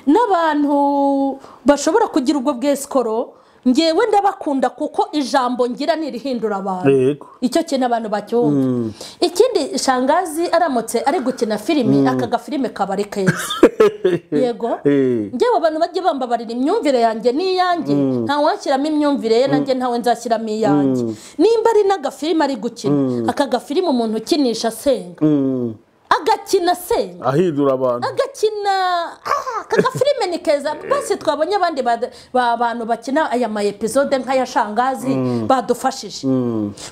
n'abantu bashobora kugira ubwo bwesikoro ngewe ndabakunda kuko ijambo ngira nirihindura abantu yego icyo kintu abantu bacyumva ikindi shangazi aramutse ari gukina filime aka gafilime kaba ari keza yego Eh. ngewe abantu bajye bambabarira imyumvire yanjye n'iyanjye nta washyiramo imyumvire ye nanjye ntawe nzashyiramo iyanjye nimba ari n'agafilime ari gukina aka gafilime umuntu ukinisha asenga Mm. agakina asenga ahindura abantu agakina ah, aka gafilime ni keza bose twabonye abandi ba- ba- bantu bakina aya ma episode nk'aya shangazi badufashije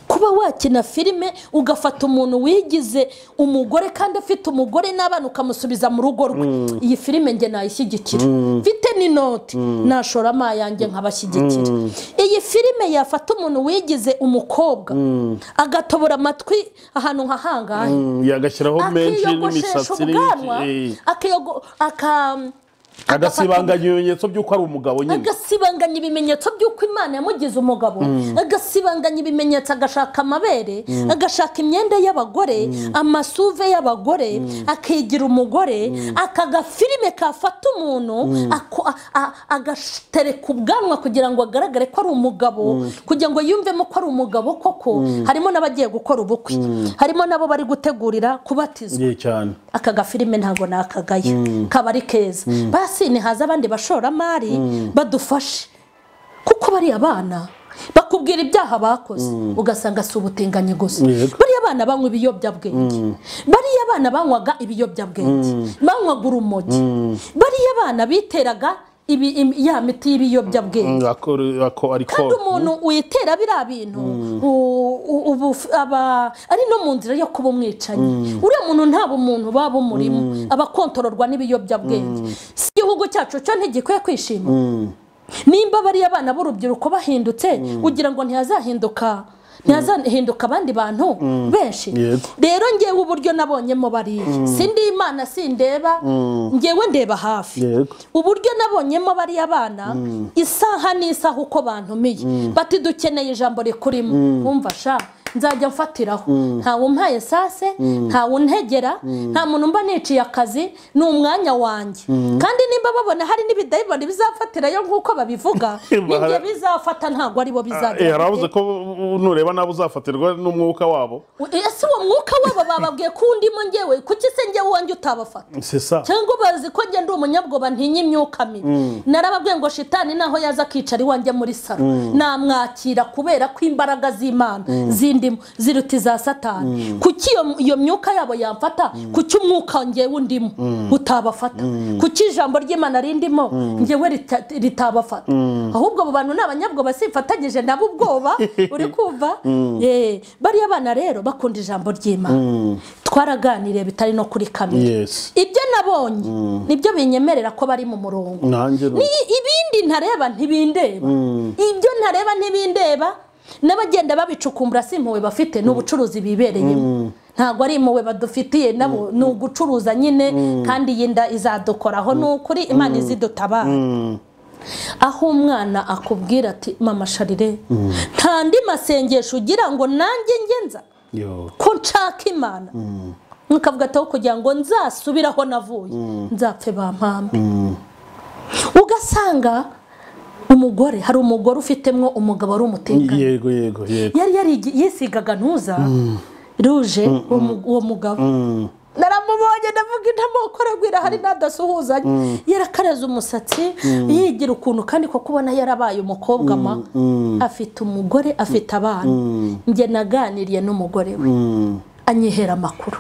kuba wakina filime ugafata umuntu wigize umugore kandi afite umugore n'abana ukamusubiza mu rugo rwe iyi filime nge nayishyigikira mfite n'inoti nashoramo ayanjye nkabashyigikira iyi filime yafata umuntu wigize umukobwa agatobora amatwi ahantu nka hangahe Mm, yagashyiraho menshi akiyogoshesha n'imisatsi ubwanwa n'iki. Eh. akiyogo- aka agasibanganya ibimenyetso by'uko ari umugabo nyine agasibanganya ibimenyetso by'uko imana yamugize umugabo agasibanganya ibimenyetso agashaka amabere agashaka imyenda y'abagore amasuve y'abagore akigira umugore aka gafilime kafata umuntu ako- a- a- agatereka ubwanwa kugira ngo agaragare ko ari umugabo kugira ngo yumvemo ko ari umugabo koko harimo n'abagiye gukora ubukwe harimo n'abo bari gutegurira kubatizwa Ye cyane aka gafilime ntabwo ni akagayo kaba ari keza basi nihaza abandi bashoramari badufashe kuko bariya bana bakubwira ibyaha bakoze ugasanga si ubutinganyi gusa Yego. bariya bana banywa ibiyobyabwenge bariya bana banywaga ibiyobyabwenge banywaga urumogi bariya bana biteraga ibi- im- ya miti y'ibiyobyabwenge Mm, ako- ako- ariko kandi umuntu witera biriya bintu u- u- ubu f- aba ari no mu nzira yo kuba umwicanyi uriya muntu nta bumuntu baba umurimo aba akontororwa n'ibiyobyabwenge si igihugu cyacu cyo ntigikwiye kwishima nimba bariya abana b'urubyiruko bahindutse ugira ngo ntihazahinduka ntihazahinduka abandi bantu benshi Yego. rero ngewe uburyo nabonyemo bariya sindi imana sindeba ngewe ndeba hafi Yego. uburyo nabonyemo bariya bana isaha n'isaha uko bantumiye bati dukeneye ijambo rikurimo wumva sha nzajya mfatiraho ntawe umpaye sase ntawe untegera nta muntu mba niciye akazi ni umwanya wanjye kandi nimba babona hari n'ibidayimoni bizafatirayo nk'uko babivuga nibyo bizafata ntabwo aribo Eh, bizagera haravuze ko nureba nabi uzafatirwa n'umwuka wabo ese uwo mwuka wabo bababwiye ko undimo ngewe kuki se ngewe uwanjye utabafata sesa cyangwa bazi ko njya ndi umunyabwoba ntinya imyuka mibi narababwiye ngo shitani naho yaza akicara iwanjye muri salo namwakira kubera ko imbaraga z'imana zindimo ziruta iza satani kuki iyo- iyo myuka yabo yamfata kuki umwuka ngewe undimo utabafata kuki ijambo ry'imana rindimo ngewe rita- ritabafata ahubwo abo bantu ni abanyabwoba sifatanyije nabo ubwoba uri kumva Eh, bariya bana rero bakunda ijambo ry'imana twaraganiriye bitari no kuri kamera yes ibyo nabonye nibyo binyemerera ko bari mu murongo nanjye rero. Ni- ibindi ntareba ntibindeba ibyo ntareba ntibindeba n'abagenda babicukumbura si impuhwe bafite ni ubucuruzi bibereyemo ntabwo ari impuhwe badufitiye nabo ni ugucuruza nyine kandi yenda izadukoraho ni ukuri imana izidutabara aho umwana akubwira ati mama sharire nta ndi masengesho ugira ngo nanjye ngenza yo ko nshaka imana nkavuga ati aho kugira ngo nzasubire aho navuye nzapfe bampambe ugasanga umugore hari umugore ufitemo umugabo ari umutekano yego yego yego yari yarigi- yisigaga ntuza ruje uwo mu- uwo mugabo Mm. naramubonye ndavuga intamoko aragwira hari n'adasuhuzanya yarakareze umusatsi yigira ukuntu kandi koko ubona yarabaye umukobwa ma afite umugore afite abana njye naganiriye n'umugore we Mm. anyihera amakuru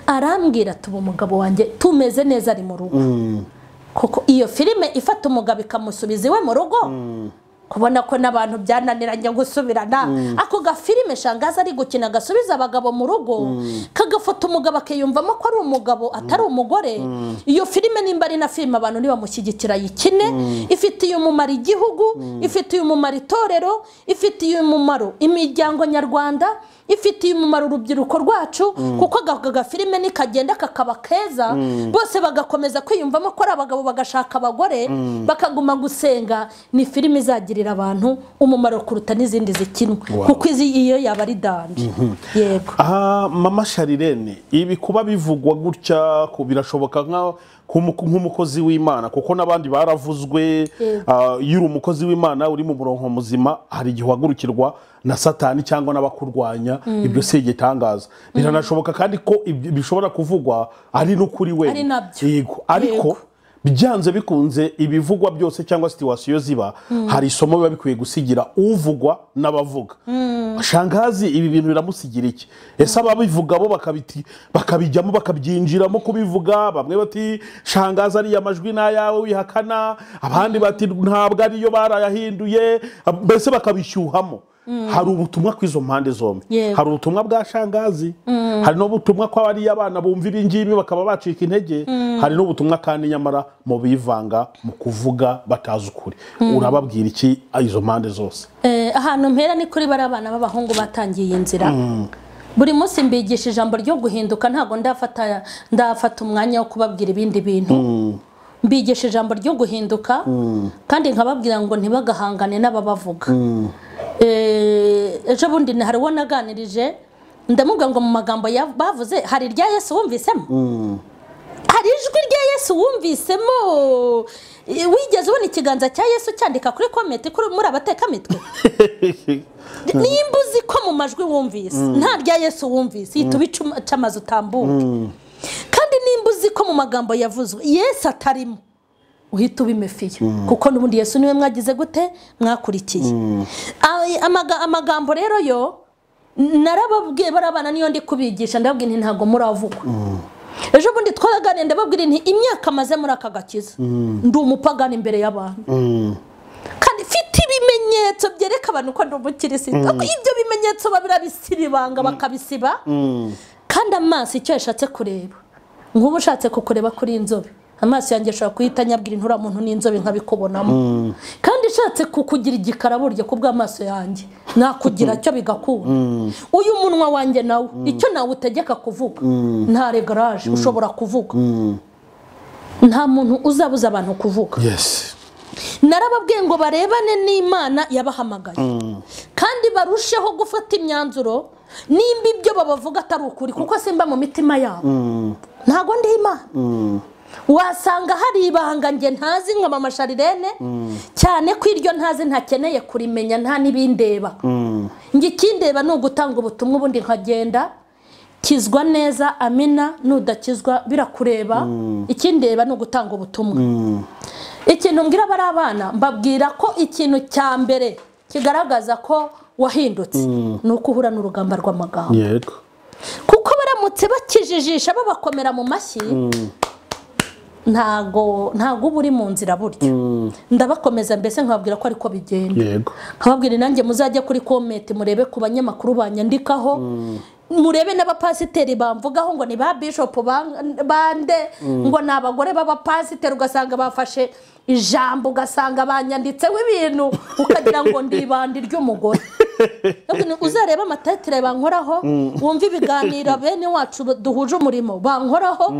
arambwira ati ubu umugabo wanjye tumeze neza ari mu rugo Mm. kuko iyo filime ifata umugabo ikamusubiza iwe mu rugo kubona ko n'abantu byananiranye gusubirana ako gafilime shangaza ari gukina gasubiza abagabo mu rugo kagafata umugabo akiyumvamo ko ari umugabo atari umugore iyo filime nimba ari na filime abantu nibamushyigikira yikine ifitiye umumaro igihugu ifitiye umumaro itorero ifitiye umumaro imiryango nyarwanda ifitiye umumaro urubyiruko rwacu kuko aka gafilime nikagenda kakaba keza bose bagakomeza kwiyumvamo ko ari abagabo bagashaka abagore bakaguma gusenga ni filime izagirira abantu umumaro kuruta n'izindi zikinwa Wow. kuko izi iyo yaba ari danje yego aha mama sharirene ibi kuba bivugwa gutya ku- birashoboka nka- nk'umu- nk'umukozi w'imana kuko n'abandi baravuzwe ah, iyo uri umukozi w'imana uri mu murongo muzima hari igihe uhagurukirwa na satani cyangwa n'abakurwanya ibyo si igitangaza biranashoboka kandi ko ibyo bishobora kuvugwa ari no kuri we Ari nabyo. yego ariko byanze bikunze ibivugwa byose cyangwa situwasiyo ziba hari isomo biba bikwiye gusigira uvugwa n'abavuga shangazi ibi bintu biramusigira iki ese ababivuga bo bakabiti- bakabijyamo bakabyinjiramo kubivuga bamwe bati shangazi ariya amajwi ni ayawe wihakana abandi bati ntabwo ariyo barayahinduye mbese bakabishyuhamo hari ubutumwa kw'izo mpande zombi Yego. hari ubutumwa bwa shangazi hari n'ubutumwa ko abariya abana bumva ibi ngibi bakaba bacika intege hari n'ubutumwa kandi nyamara mu bivanga mu kuvuga batazi ukuri urababwira iki izo mpande zose Eh, ahantu mpera ni kuri bari abana b'abahungu batangiye iyi nzira buri munsi mbigisha ijambo ryo guhinduka ntabwo ndafata ndafata umwanya wo kubabwira ibindi bintu mbigisha ijambo ryo guhinduka kandi nkababwira ngo ntibagahangane n'ababavuga Eh, ejo bundi hari uwo naganirije ndamubwira ngo mu magambo ya- bavuze hari irya yesu wumvisemo hari ijwi rya yesu wumvisemo Eh, wigeze ubona ikiganza cya yesu cyandika kuri kometi kuri- muri abatekamitwe nimba uzi ko mu majwi wumvise nta rya yesu wumvise hita ubice um- uce amazu utambuke kandi nimba uzi ko mu magambo yavuzwe yesu atarimo uhita ubimefiye kuko n'ubundi yesu niwe mwagize gute mwakurikiye Ay- amaga- amagambo rero yo narababwiye bari abana niyo ndi kubigisha ndababwiye nti ntabwo muravugwa ejo bundi twaraganiye ndababwira nti imyaka maze muri aka gakiza ndi umupagani imbere y'abantu kandi mfite ibimenyetso byereka abantu ko ndi umukirisitu ibyo bimenyetso babirabisiribanga bakabisiba kandi amaso icyo yashatse kureba nk'ubu ushatse kukureba kuri inzobe amaso yanjye ashobora kuhita anyabwira intura muntu n'inzobe nkabikubonamo kandi ushatse kukugira igikara burya kubw'amaso yanjye nakugira cyo bigakunda uyu munwa wanjye nawo icyo nawutegeka kuvuga nta regaraje ushobora kuvuga nta muntu uzabuza abantu kuvuga yes narababwiye ngo barebane n'imana yabahamagaye kandi barusheho gufata imyanzuro nimba ibyo babavuga atari ukuri kuko simba mu mitima yabo ntabwo ndi imana wasanga hari ibanga nge ntazi nka mama sharirene cyane ko iryo ntazi ntakeneye kurimenya nta n'ibindeba njye ikindeba ni ugutanga ubutumwa ubundi nkagenda kizwa neza amina nudakizwa birakureba ikindeba ni ugutanga ubutumwa ikintu mbwira abari abana mbabwira ko ikintu cya mbere kigaragaza ko wahindutse ni uko uhura n'urugamba rw'amagambo yego kuko baramutse bakijijisha babakomera mu mashyi ntago ntago uba uri mu nzira burya ndabakomeza mbese nkababwira ko ariko bigenda yego nkababwira nanjye muzajye kuri kometi murebe ku banyamakuru banyandikaho murebe n'abapasiteri bamvugaho ngo ni ba bishopu ban- bande ngo ni abagore b'abapasiteri ugasanga bafashe ijambo ugasanga banyanditseho ibintu ukagira ngo ndibanda iry'umugore Ntabwo ni- uzarebe amatetire bankoraho wumve ibiganiro bene wacu duhuje umurimo bankoraho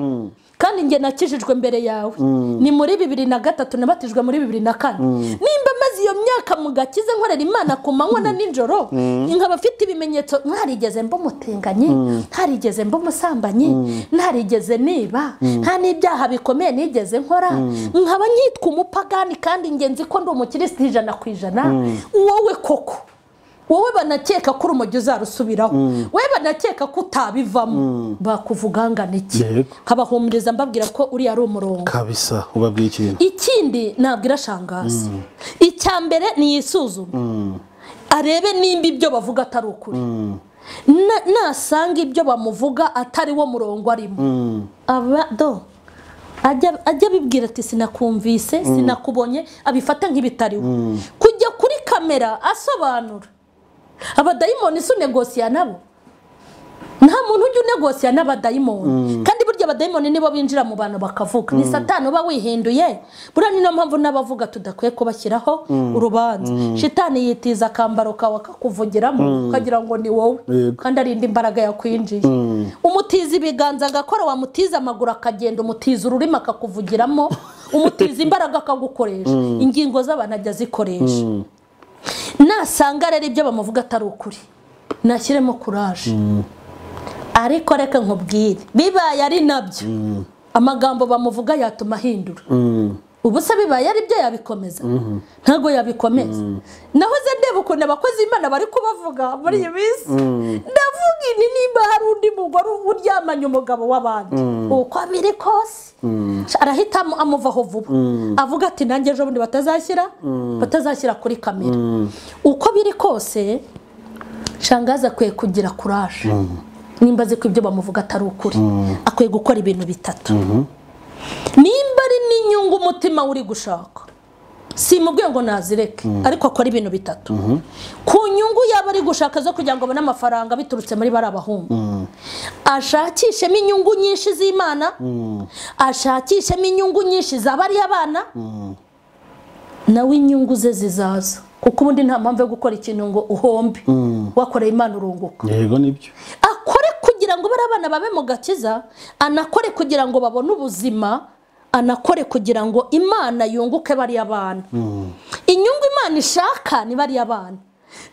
kandi njye nakijijwe mbere yawe ni muri bibiri na gatatu nabatijwe muri bibiri na kane nimba maze iyo myaka mu gakiza nkorera imana ku manywa na nijoro nkaba afite ibimenyetso ntarigeze mbumutinganye ntarigeze mbumusambanyi ntarigeze niba nta n'ibyaha bikomeye nigeze nkora nkaba nyitwa umupagani kandi ingenzi ko ndi umukirisitu ijana ku ijana wowe koko wowe banakeka ko urumujyi uzarusubiraho wowe banakeka ko utabivamo bakuvugangana iki Yego. nkabahumuriza mbabwira ko uriya ari umurongo kabisa ubabwiye ikintu ikindi ntabwo irashangaza icya mbere ni iyisuzume arebe nimba ibyo bavuga atari ukuri Na- nasanga ibyo bamuvuga atari wo murongo arimo aba do ajya ajya abibwira ati sinakumvise sinakubonye abifata nk'ibitariho kujya kuri kamera asobanura abadayimoni si unegosiya nabo nta muntu ujya unegosiya n'abadayimoni kandi burya abadayimoni nibo binjira mu bantu bakavuga ni satani uba wihinduye buriya ni nayo mpamvu n'abavuga tudakwiye kubashyiraho urubanza shitani yitiza akambaro kawe akakuvugiramo ukagira ngo ni wowe Yego. kandi arinda imbaraga yakwinjiye umutiza ibiganza agakora wamutiza amaguru akagenda umutiza ururimi akakuvugiramo umutiza imbaraga akagukoresha ingingo z'abantu ajya azikoresha nasanga rero ibyo bamuvuga atari ukuri nashyiremo kuraje ariko reka nkubwire bibaye ari nabyo amagambo bamuvuga yatuma ahindura ubu se bibaye ari byo yabikomeza ntabwo yabikomeza nahoze ndeba ukuntu abakozi b'imana bari kubavuga muri iyi minsi ndavuga ini nimba hari undi mugore uryamanye umugabo w'abandi uko biri kose arahita amu- amuvaho vuba avuga ati nanjye ejo bundi batazashyira batazashyira kuri kamera uko biri kose shangaza akwiye kugira kuraje nimba azi ko ibyo bamuvuga atari ukuri akwiye gukora ibintu bitatu nimba ari n'inyungu umutima we uri gushaka si mu ngo nazireke ariko akora ibintu bitatu ku nyungu yaba ari gushaka zo kugira ngo abone amafaranga biturutse muri bariya bahungu ashakishemo inyungu nyinshi z'imana ashakishemo inyungu nyinshi za bariya bana nawe inyungu ze zizaza kuko ubundi nta mpamvu yo gukora ikintu ngo uhombe wakoreye imana urunguka yego nibyo akore kugira ngo bariya bana babe mu gakiza anakore kugira ngo babone ubuzima anakore kugira ngo imana yunguke bariya bana inyungu imana ishaka ni bariya bana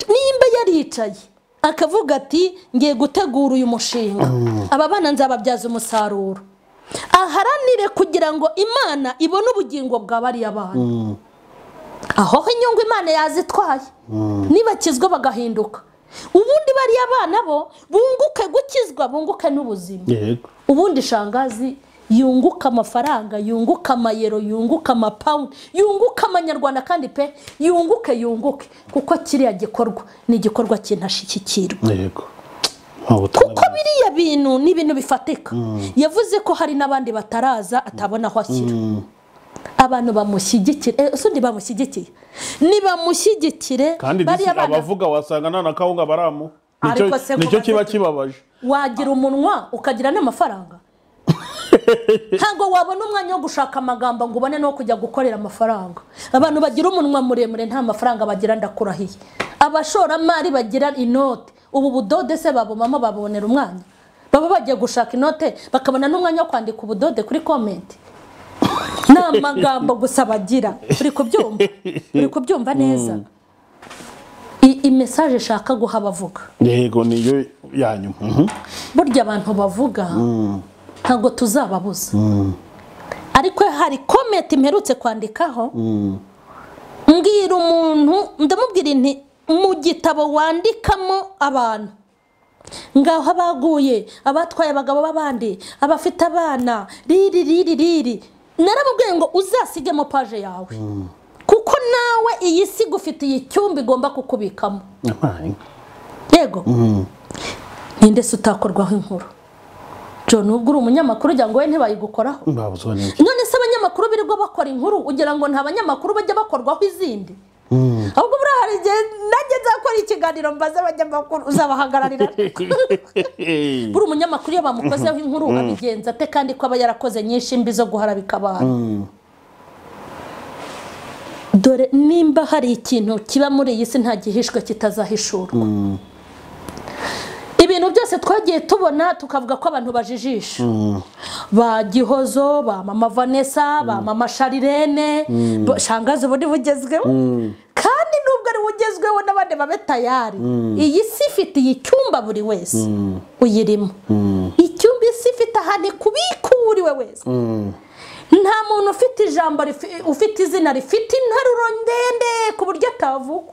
nimba yaricaye akavuga ati ngiye gutegura uyu mushinga aba bana nzababyaza umusaruro aharanire kugira ngo imana ibone ubugingo bwa bariya bana aho ho inyungu imana yazitwaye nibakizwa bagahinduka ubundi bariya abana bo bunguke gukizwa bunguke n'ubuzima yego ubundi shangazi yunguka amafaranga yunguka amayero yunguka amapawundi yunguka amanyarwanda kandi pe yunguke yunguke kuko kiriya gikorwa ni igikorwa cy'intashikikirwa yego Nta butumwa kuko biriya bintu ni ibintu bifatika yavuze ko hari n'abandi bataraza atabona aho ashyira abantu bamushyigikira eh, ese undi bamushyigikiye nibamushyigikire kandi disi bariya bana abavuga wasanga nta na kawunga baramu Ariko Nicyo- se nicyo kuba kiba se- kibabaje wagira umunwa ukagira n'amafaranga ntabwo wabona umwanya wo gushaka amagambo ngo ubone no kujya gukorera amafaranga abantu bagira umunwa muremure nta mafaranga bagira ndakurahiye abashoramari bagira inote ubu budode se babumamo babonera umwanya baba bagiye gushaka inote bakabona n'umwanya wo kwandika ubudode kuri komenti ni amagambo gusa bagira uri kubyumva uri kubyumva neza I- iyi mesaje ishaka guha abavuga yego niyo ya nyuma Mhm. burya abantu bavuga ntabwo tuzababuza ariko hari komenti mperutse kwandikaho mbwira umuntu ndamubwira inti mu gitabo wandikamo abantu ngaho abaguye abatwaye abagabo b'abandi abafite abana riri riri riri naramubwiye ngo uzasigemo paje yawe kuko nawe iyi si igufitiye icyumba igomba kukubikamo Amaye. yego ninde se utakorwaho inkuru jo nubwo uri umunyamakuru ugira ngo we ntibayigukoraho Babuzwa n'iki? none se abanyamakuru birirwa bakora inkuru ugira ngo nta banyamakuru bajya bakorwaho izindi ahubwo buriya hari igihe nanjye nzakora ikiganiro mbaze abanyamakuru uzabahagararira buri umunyamakuru iyo bamukozeho inkuru abigenza ate kandi ko aba yarakoze nyinshi mbi zo guharabika abantu dore nimba hari ikintu kiba muri iyi si nta gihishwe kitazahishurwa ibintu byose twagiye tubona tukavuga ko abantu bajijisha ba gihozo ba mama vanessa ba mama sharirene bo- shangazi ubu ni bugezweho kandi nubwo ari bugezweho n'abandi babe tayari iyi si ifitiye icyumba buri wese uyirimo icyumba isi ifite ahantu ikubika uwo uri we wese nta muntu ufite ijambo rifi- ufite izina rifite interuro ndende ku buryo atavuga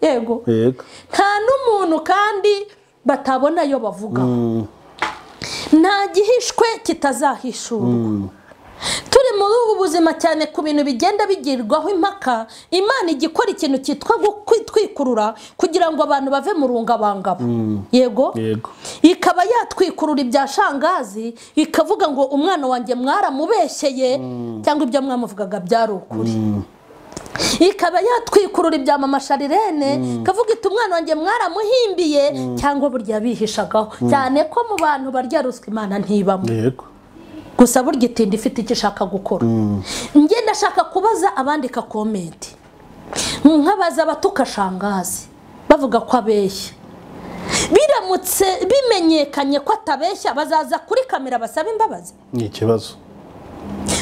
yego yego nta n'umuntu kandi batabona ayo bavugaho nta gihishwe kitazahishurwa turi muri ubu buzima cyane ku bintu bigenda bigirwaho impaka imana ijya ikora ikintu cyitwa kwitwikurura kugira ngo abantu bave mu rungabangabo yego yego ikaba yatwikurura ibya shangazi ikavuga ngo umwana wanjye mwaramubeshyeye cyangwa ibyo mwamuvugaga byari ukuri ikaba yatwikurura ibya mama sharirene ikavuga iti umwana wanjye mwaramuhimbiye cyangwa burya bihishagaho cyane ko mu bantu barya ruswa imana ntibamo yego gusa burya itinda ifite icyo ishaka gukora njye ndashaka kubaza abandika komenti nkabaza abatuka shangazi bavuga ko abeshya biramutse bimenyekanye ko atabeshya bazaza kuri kamera basaba imbabazi ni ikibazo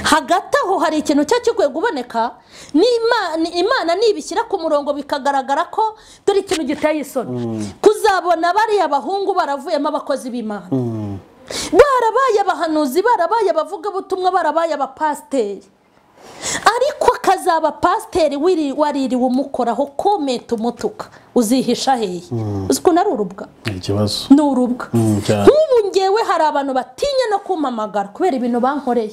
hagati aho hari ikintu cyo kikwiye kuboneka n'Imana- imana nibishyira ku murongo bikagaragara ko dore ikintu giteye isoni kuzabona bariya bahungu baravuyemo abakozi b'imana barabaye abahanuzi barabaye abavugabutumwa barabaye abapasiteri ariko akazaba pasiteri wiri- waririwe umukoraho komenti umutuka uzihisha hehe uzi ukuntu ari urubwa ni ikibazo ni urubwa Mm, cyane. nk'ubu ngewe hari abantu batinya no kumpamagara kubera ibintu bankoreye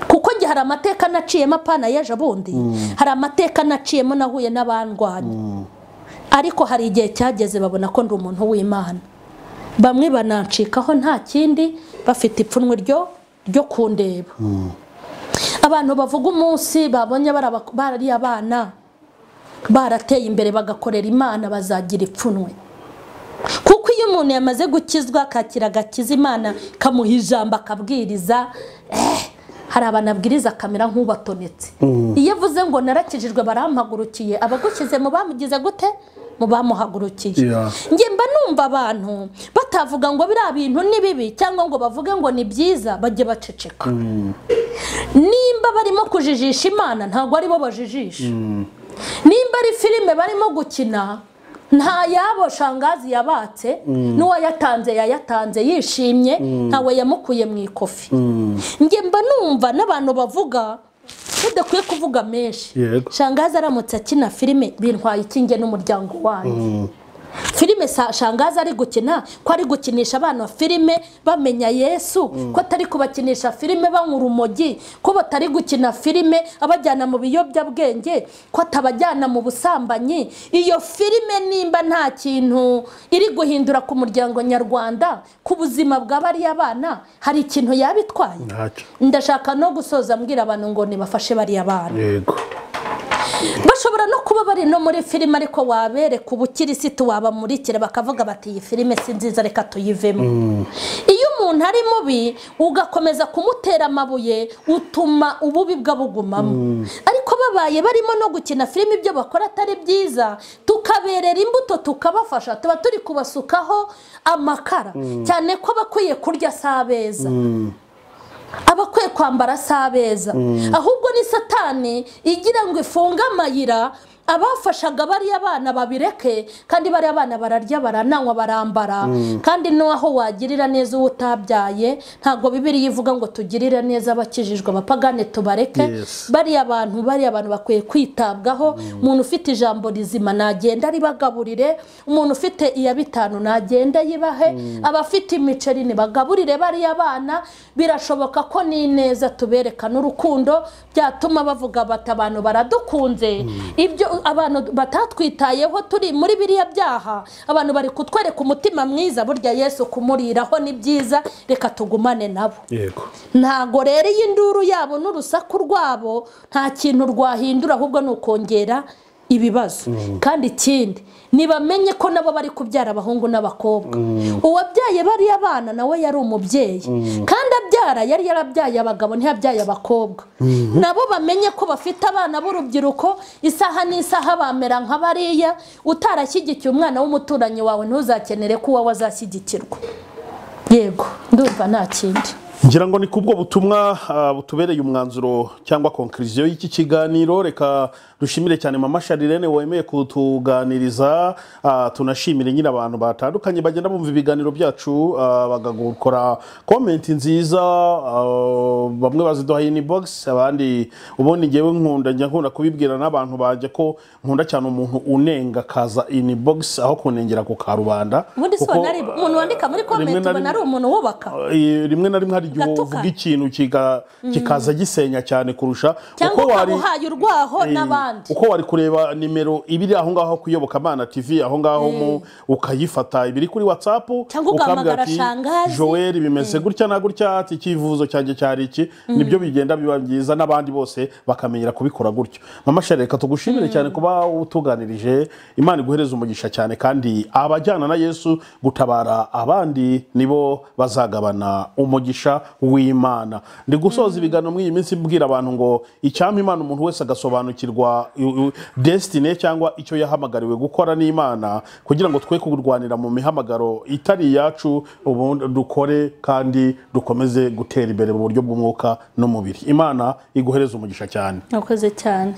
kuko njye hari amateka naciyemo apana y'ejo bundi hari amateka naciyemo nahuye n'abandwanya ariko hari igihe cyageze babona ko ndi umuntu w'imana bamwe banancikaho nta kindi bafite ipfunwe ryo ryo kundeba abantu bavuga umunsi babonye baraba- bariya abana barateye imbere bagakorera imana bazagira ipfunwe kuko iyo umuntu yamaze gukizwa akakira agakiza imana kamuha ijambo akabwiriza eh, hari abantu abwiriza akamera nk'ubatonetse iyo avuze ngo narakijijwe barampagurukiye abagushyize mu bamugize gute mu bamuhagurukiye Yeah. njye mba numva abantu batavuga ngo biriya bintu ni bibi cyangwa ngo bavuge ngo ni byiza bajye baceceka nimba barimo kujijisha imana ntabwo aribo bajijisha nimba ari filime barimo gukina nta yabo shangazi yabatse n'uwayatanze yayatanze yishimye ntawe yamukuye mu ikofi njye mba numva n'abantu bavuga tudakwiye kuvuga menshi Yego. shangazi aramutse akina filime bintwaye ikinge n'umuryango wanjye filime sa- shangazi ari gukina ko ari gukinisha abana filime bamenya yesu ko atari kubakinisha filime banywa urumogi ko batari gukina filime abajyana mu biyobyabwenge ko atabajyana mu busambanyi iyo filime nimba nta kintu iri guhindura ku muryango nyarwanda ku buzima bwa bariya bana hari ikintu yaba itwaye ntacyo ndashaka no gusoza mbwira abantu ngo nibafashe bariya bana yego bashobora no kuba bari no muri filime ariko wabereka ubukirisitu wabamurikira bakavuga bati iyi filime si nziza reka tuyivemo iyo umuntu ari mubi ugakomeza kumutera amabuye utuma ububi bwe bugumamo ariko babaye barimo no gukina filime ibyo bakora atari byiza tukaberera imbuto tukabafasha tuba turi kubasukaho amakara cyane ko abakwiye kurya si abeza abakwiye kwambara si abeza ahubwo ni satani igira ngo ifunge amayira abafashaga bariya bana babireke kandi bariya bana bararya barananywa barambara kandi n'aho wagirira neza uwo utabyaye ntabwo bibiri ivuga ngo tugirire neza abakijijwe abapagane tubareke Yes. bariya bantu bariya bantu bakwiye kwitabwaho umuntu ufite ijambo rizima nagenda ribagaburire umuntu ufite iya bitanu nagenda yibahe abafite imiceri nibagaburire bariya bana birashoboka ko n'ineza tubereka n'urukundo byatuma bavuga bati abantu baradukunze ibyo abantu batatwitayeho turi muri biriya byaha abantu bari kutwereka umutima mwiza burya yesu kumuriraho ni byiza reka tugumane nabo yego ntago rero iyi nduru yabo n'urusaku rwabo nta kintu rwahindura ahubwo ni ukongera ibibazo kandi ikindi nibamenye ko nabo bari kubyara abahungu n'abakobwa uwabyaye bariya bana nawe yari umubyeyi kandi abyara yari yarabyaye abagabo ntiyabyaye abakobwa nabo bamenye ko bafite abana b'urubyiruko isaha n'isaha bamera nka bariya utarashyigikiye umwana w'umuturanyi wawe ntuzakenere ko uwawe azashyigikirwa yego ndumva nta kindi ngira ngo ni kubwo butumwa ah, butubereye umwanzuro cyangwa konkiriziyo y'iki kiganiro reka dushimire cyane mama sharirene wemeye kutuganiriza ah, tunashimire nyine abantu batandukanye bagenda bumva ibiganiro byacu ah, bagakora komenti nziza ah, bamwe baziduha in box abandi ubundi ngewe nkunda njya nkunda kubibwira n'abantu banjye ko nkunda cyane umuntu unenga akaza in box aho kunengera ku karubanda ubundi si kuko, ubona ari umuntu wandika muri rimwe komenti na ubona ari rimwe- umuntu wubaka Eh, rimwe na rimwe hari igihe Gatukana. uvuga ikintu kiga- kikaza gisenya cyane kurusha cyangwa uko ukaba wari- uhaye urwaho eh, n'abandi uko wari kureba nimero ibiri aho ngaho ku iyobokamana tv aho ngaho mu ukayifata ibiri kuri whatsapp Cyangwa ugahamagara Shangazi. joel bimeze gutya na gutya ati icyivuzo cyanjye cyari iki nibyo bigenda biba byiza n'abandi bose bakamenyera kubikora gutyo mama shere reka tugushimire cyane kuba utuganirije imana iguhereze umugisha cyane kandi abajyana na yesu gutabara abandi nibo bazagabana umugisha w'imana ndi gusoza ibiganiro muri iyi minsi mbwira abantu ngo icyampa imana umuntu wese agasobanukirwa u- u- destiny cyangwa icyo yahamagariwe gukora n'imana kugira ngo twe kurwanira mu mihamagaro itari iyacu ubundi dukore kandi dukomeze gutera imbere mu buryo bw'umwuka n'umubiri imana iguhereze umugisha cyane nakoze cyane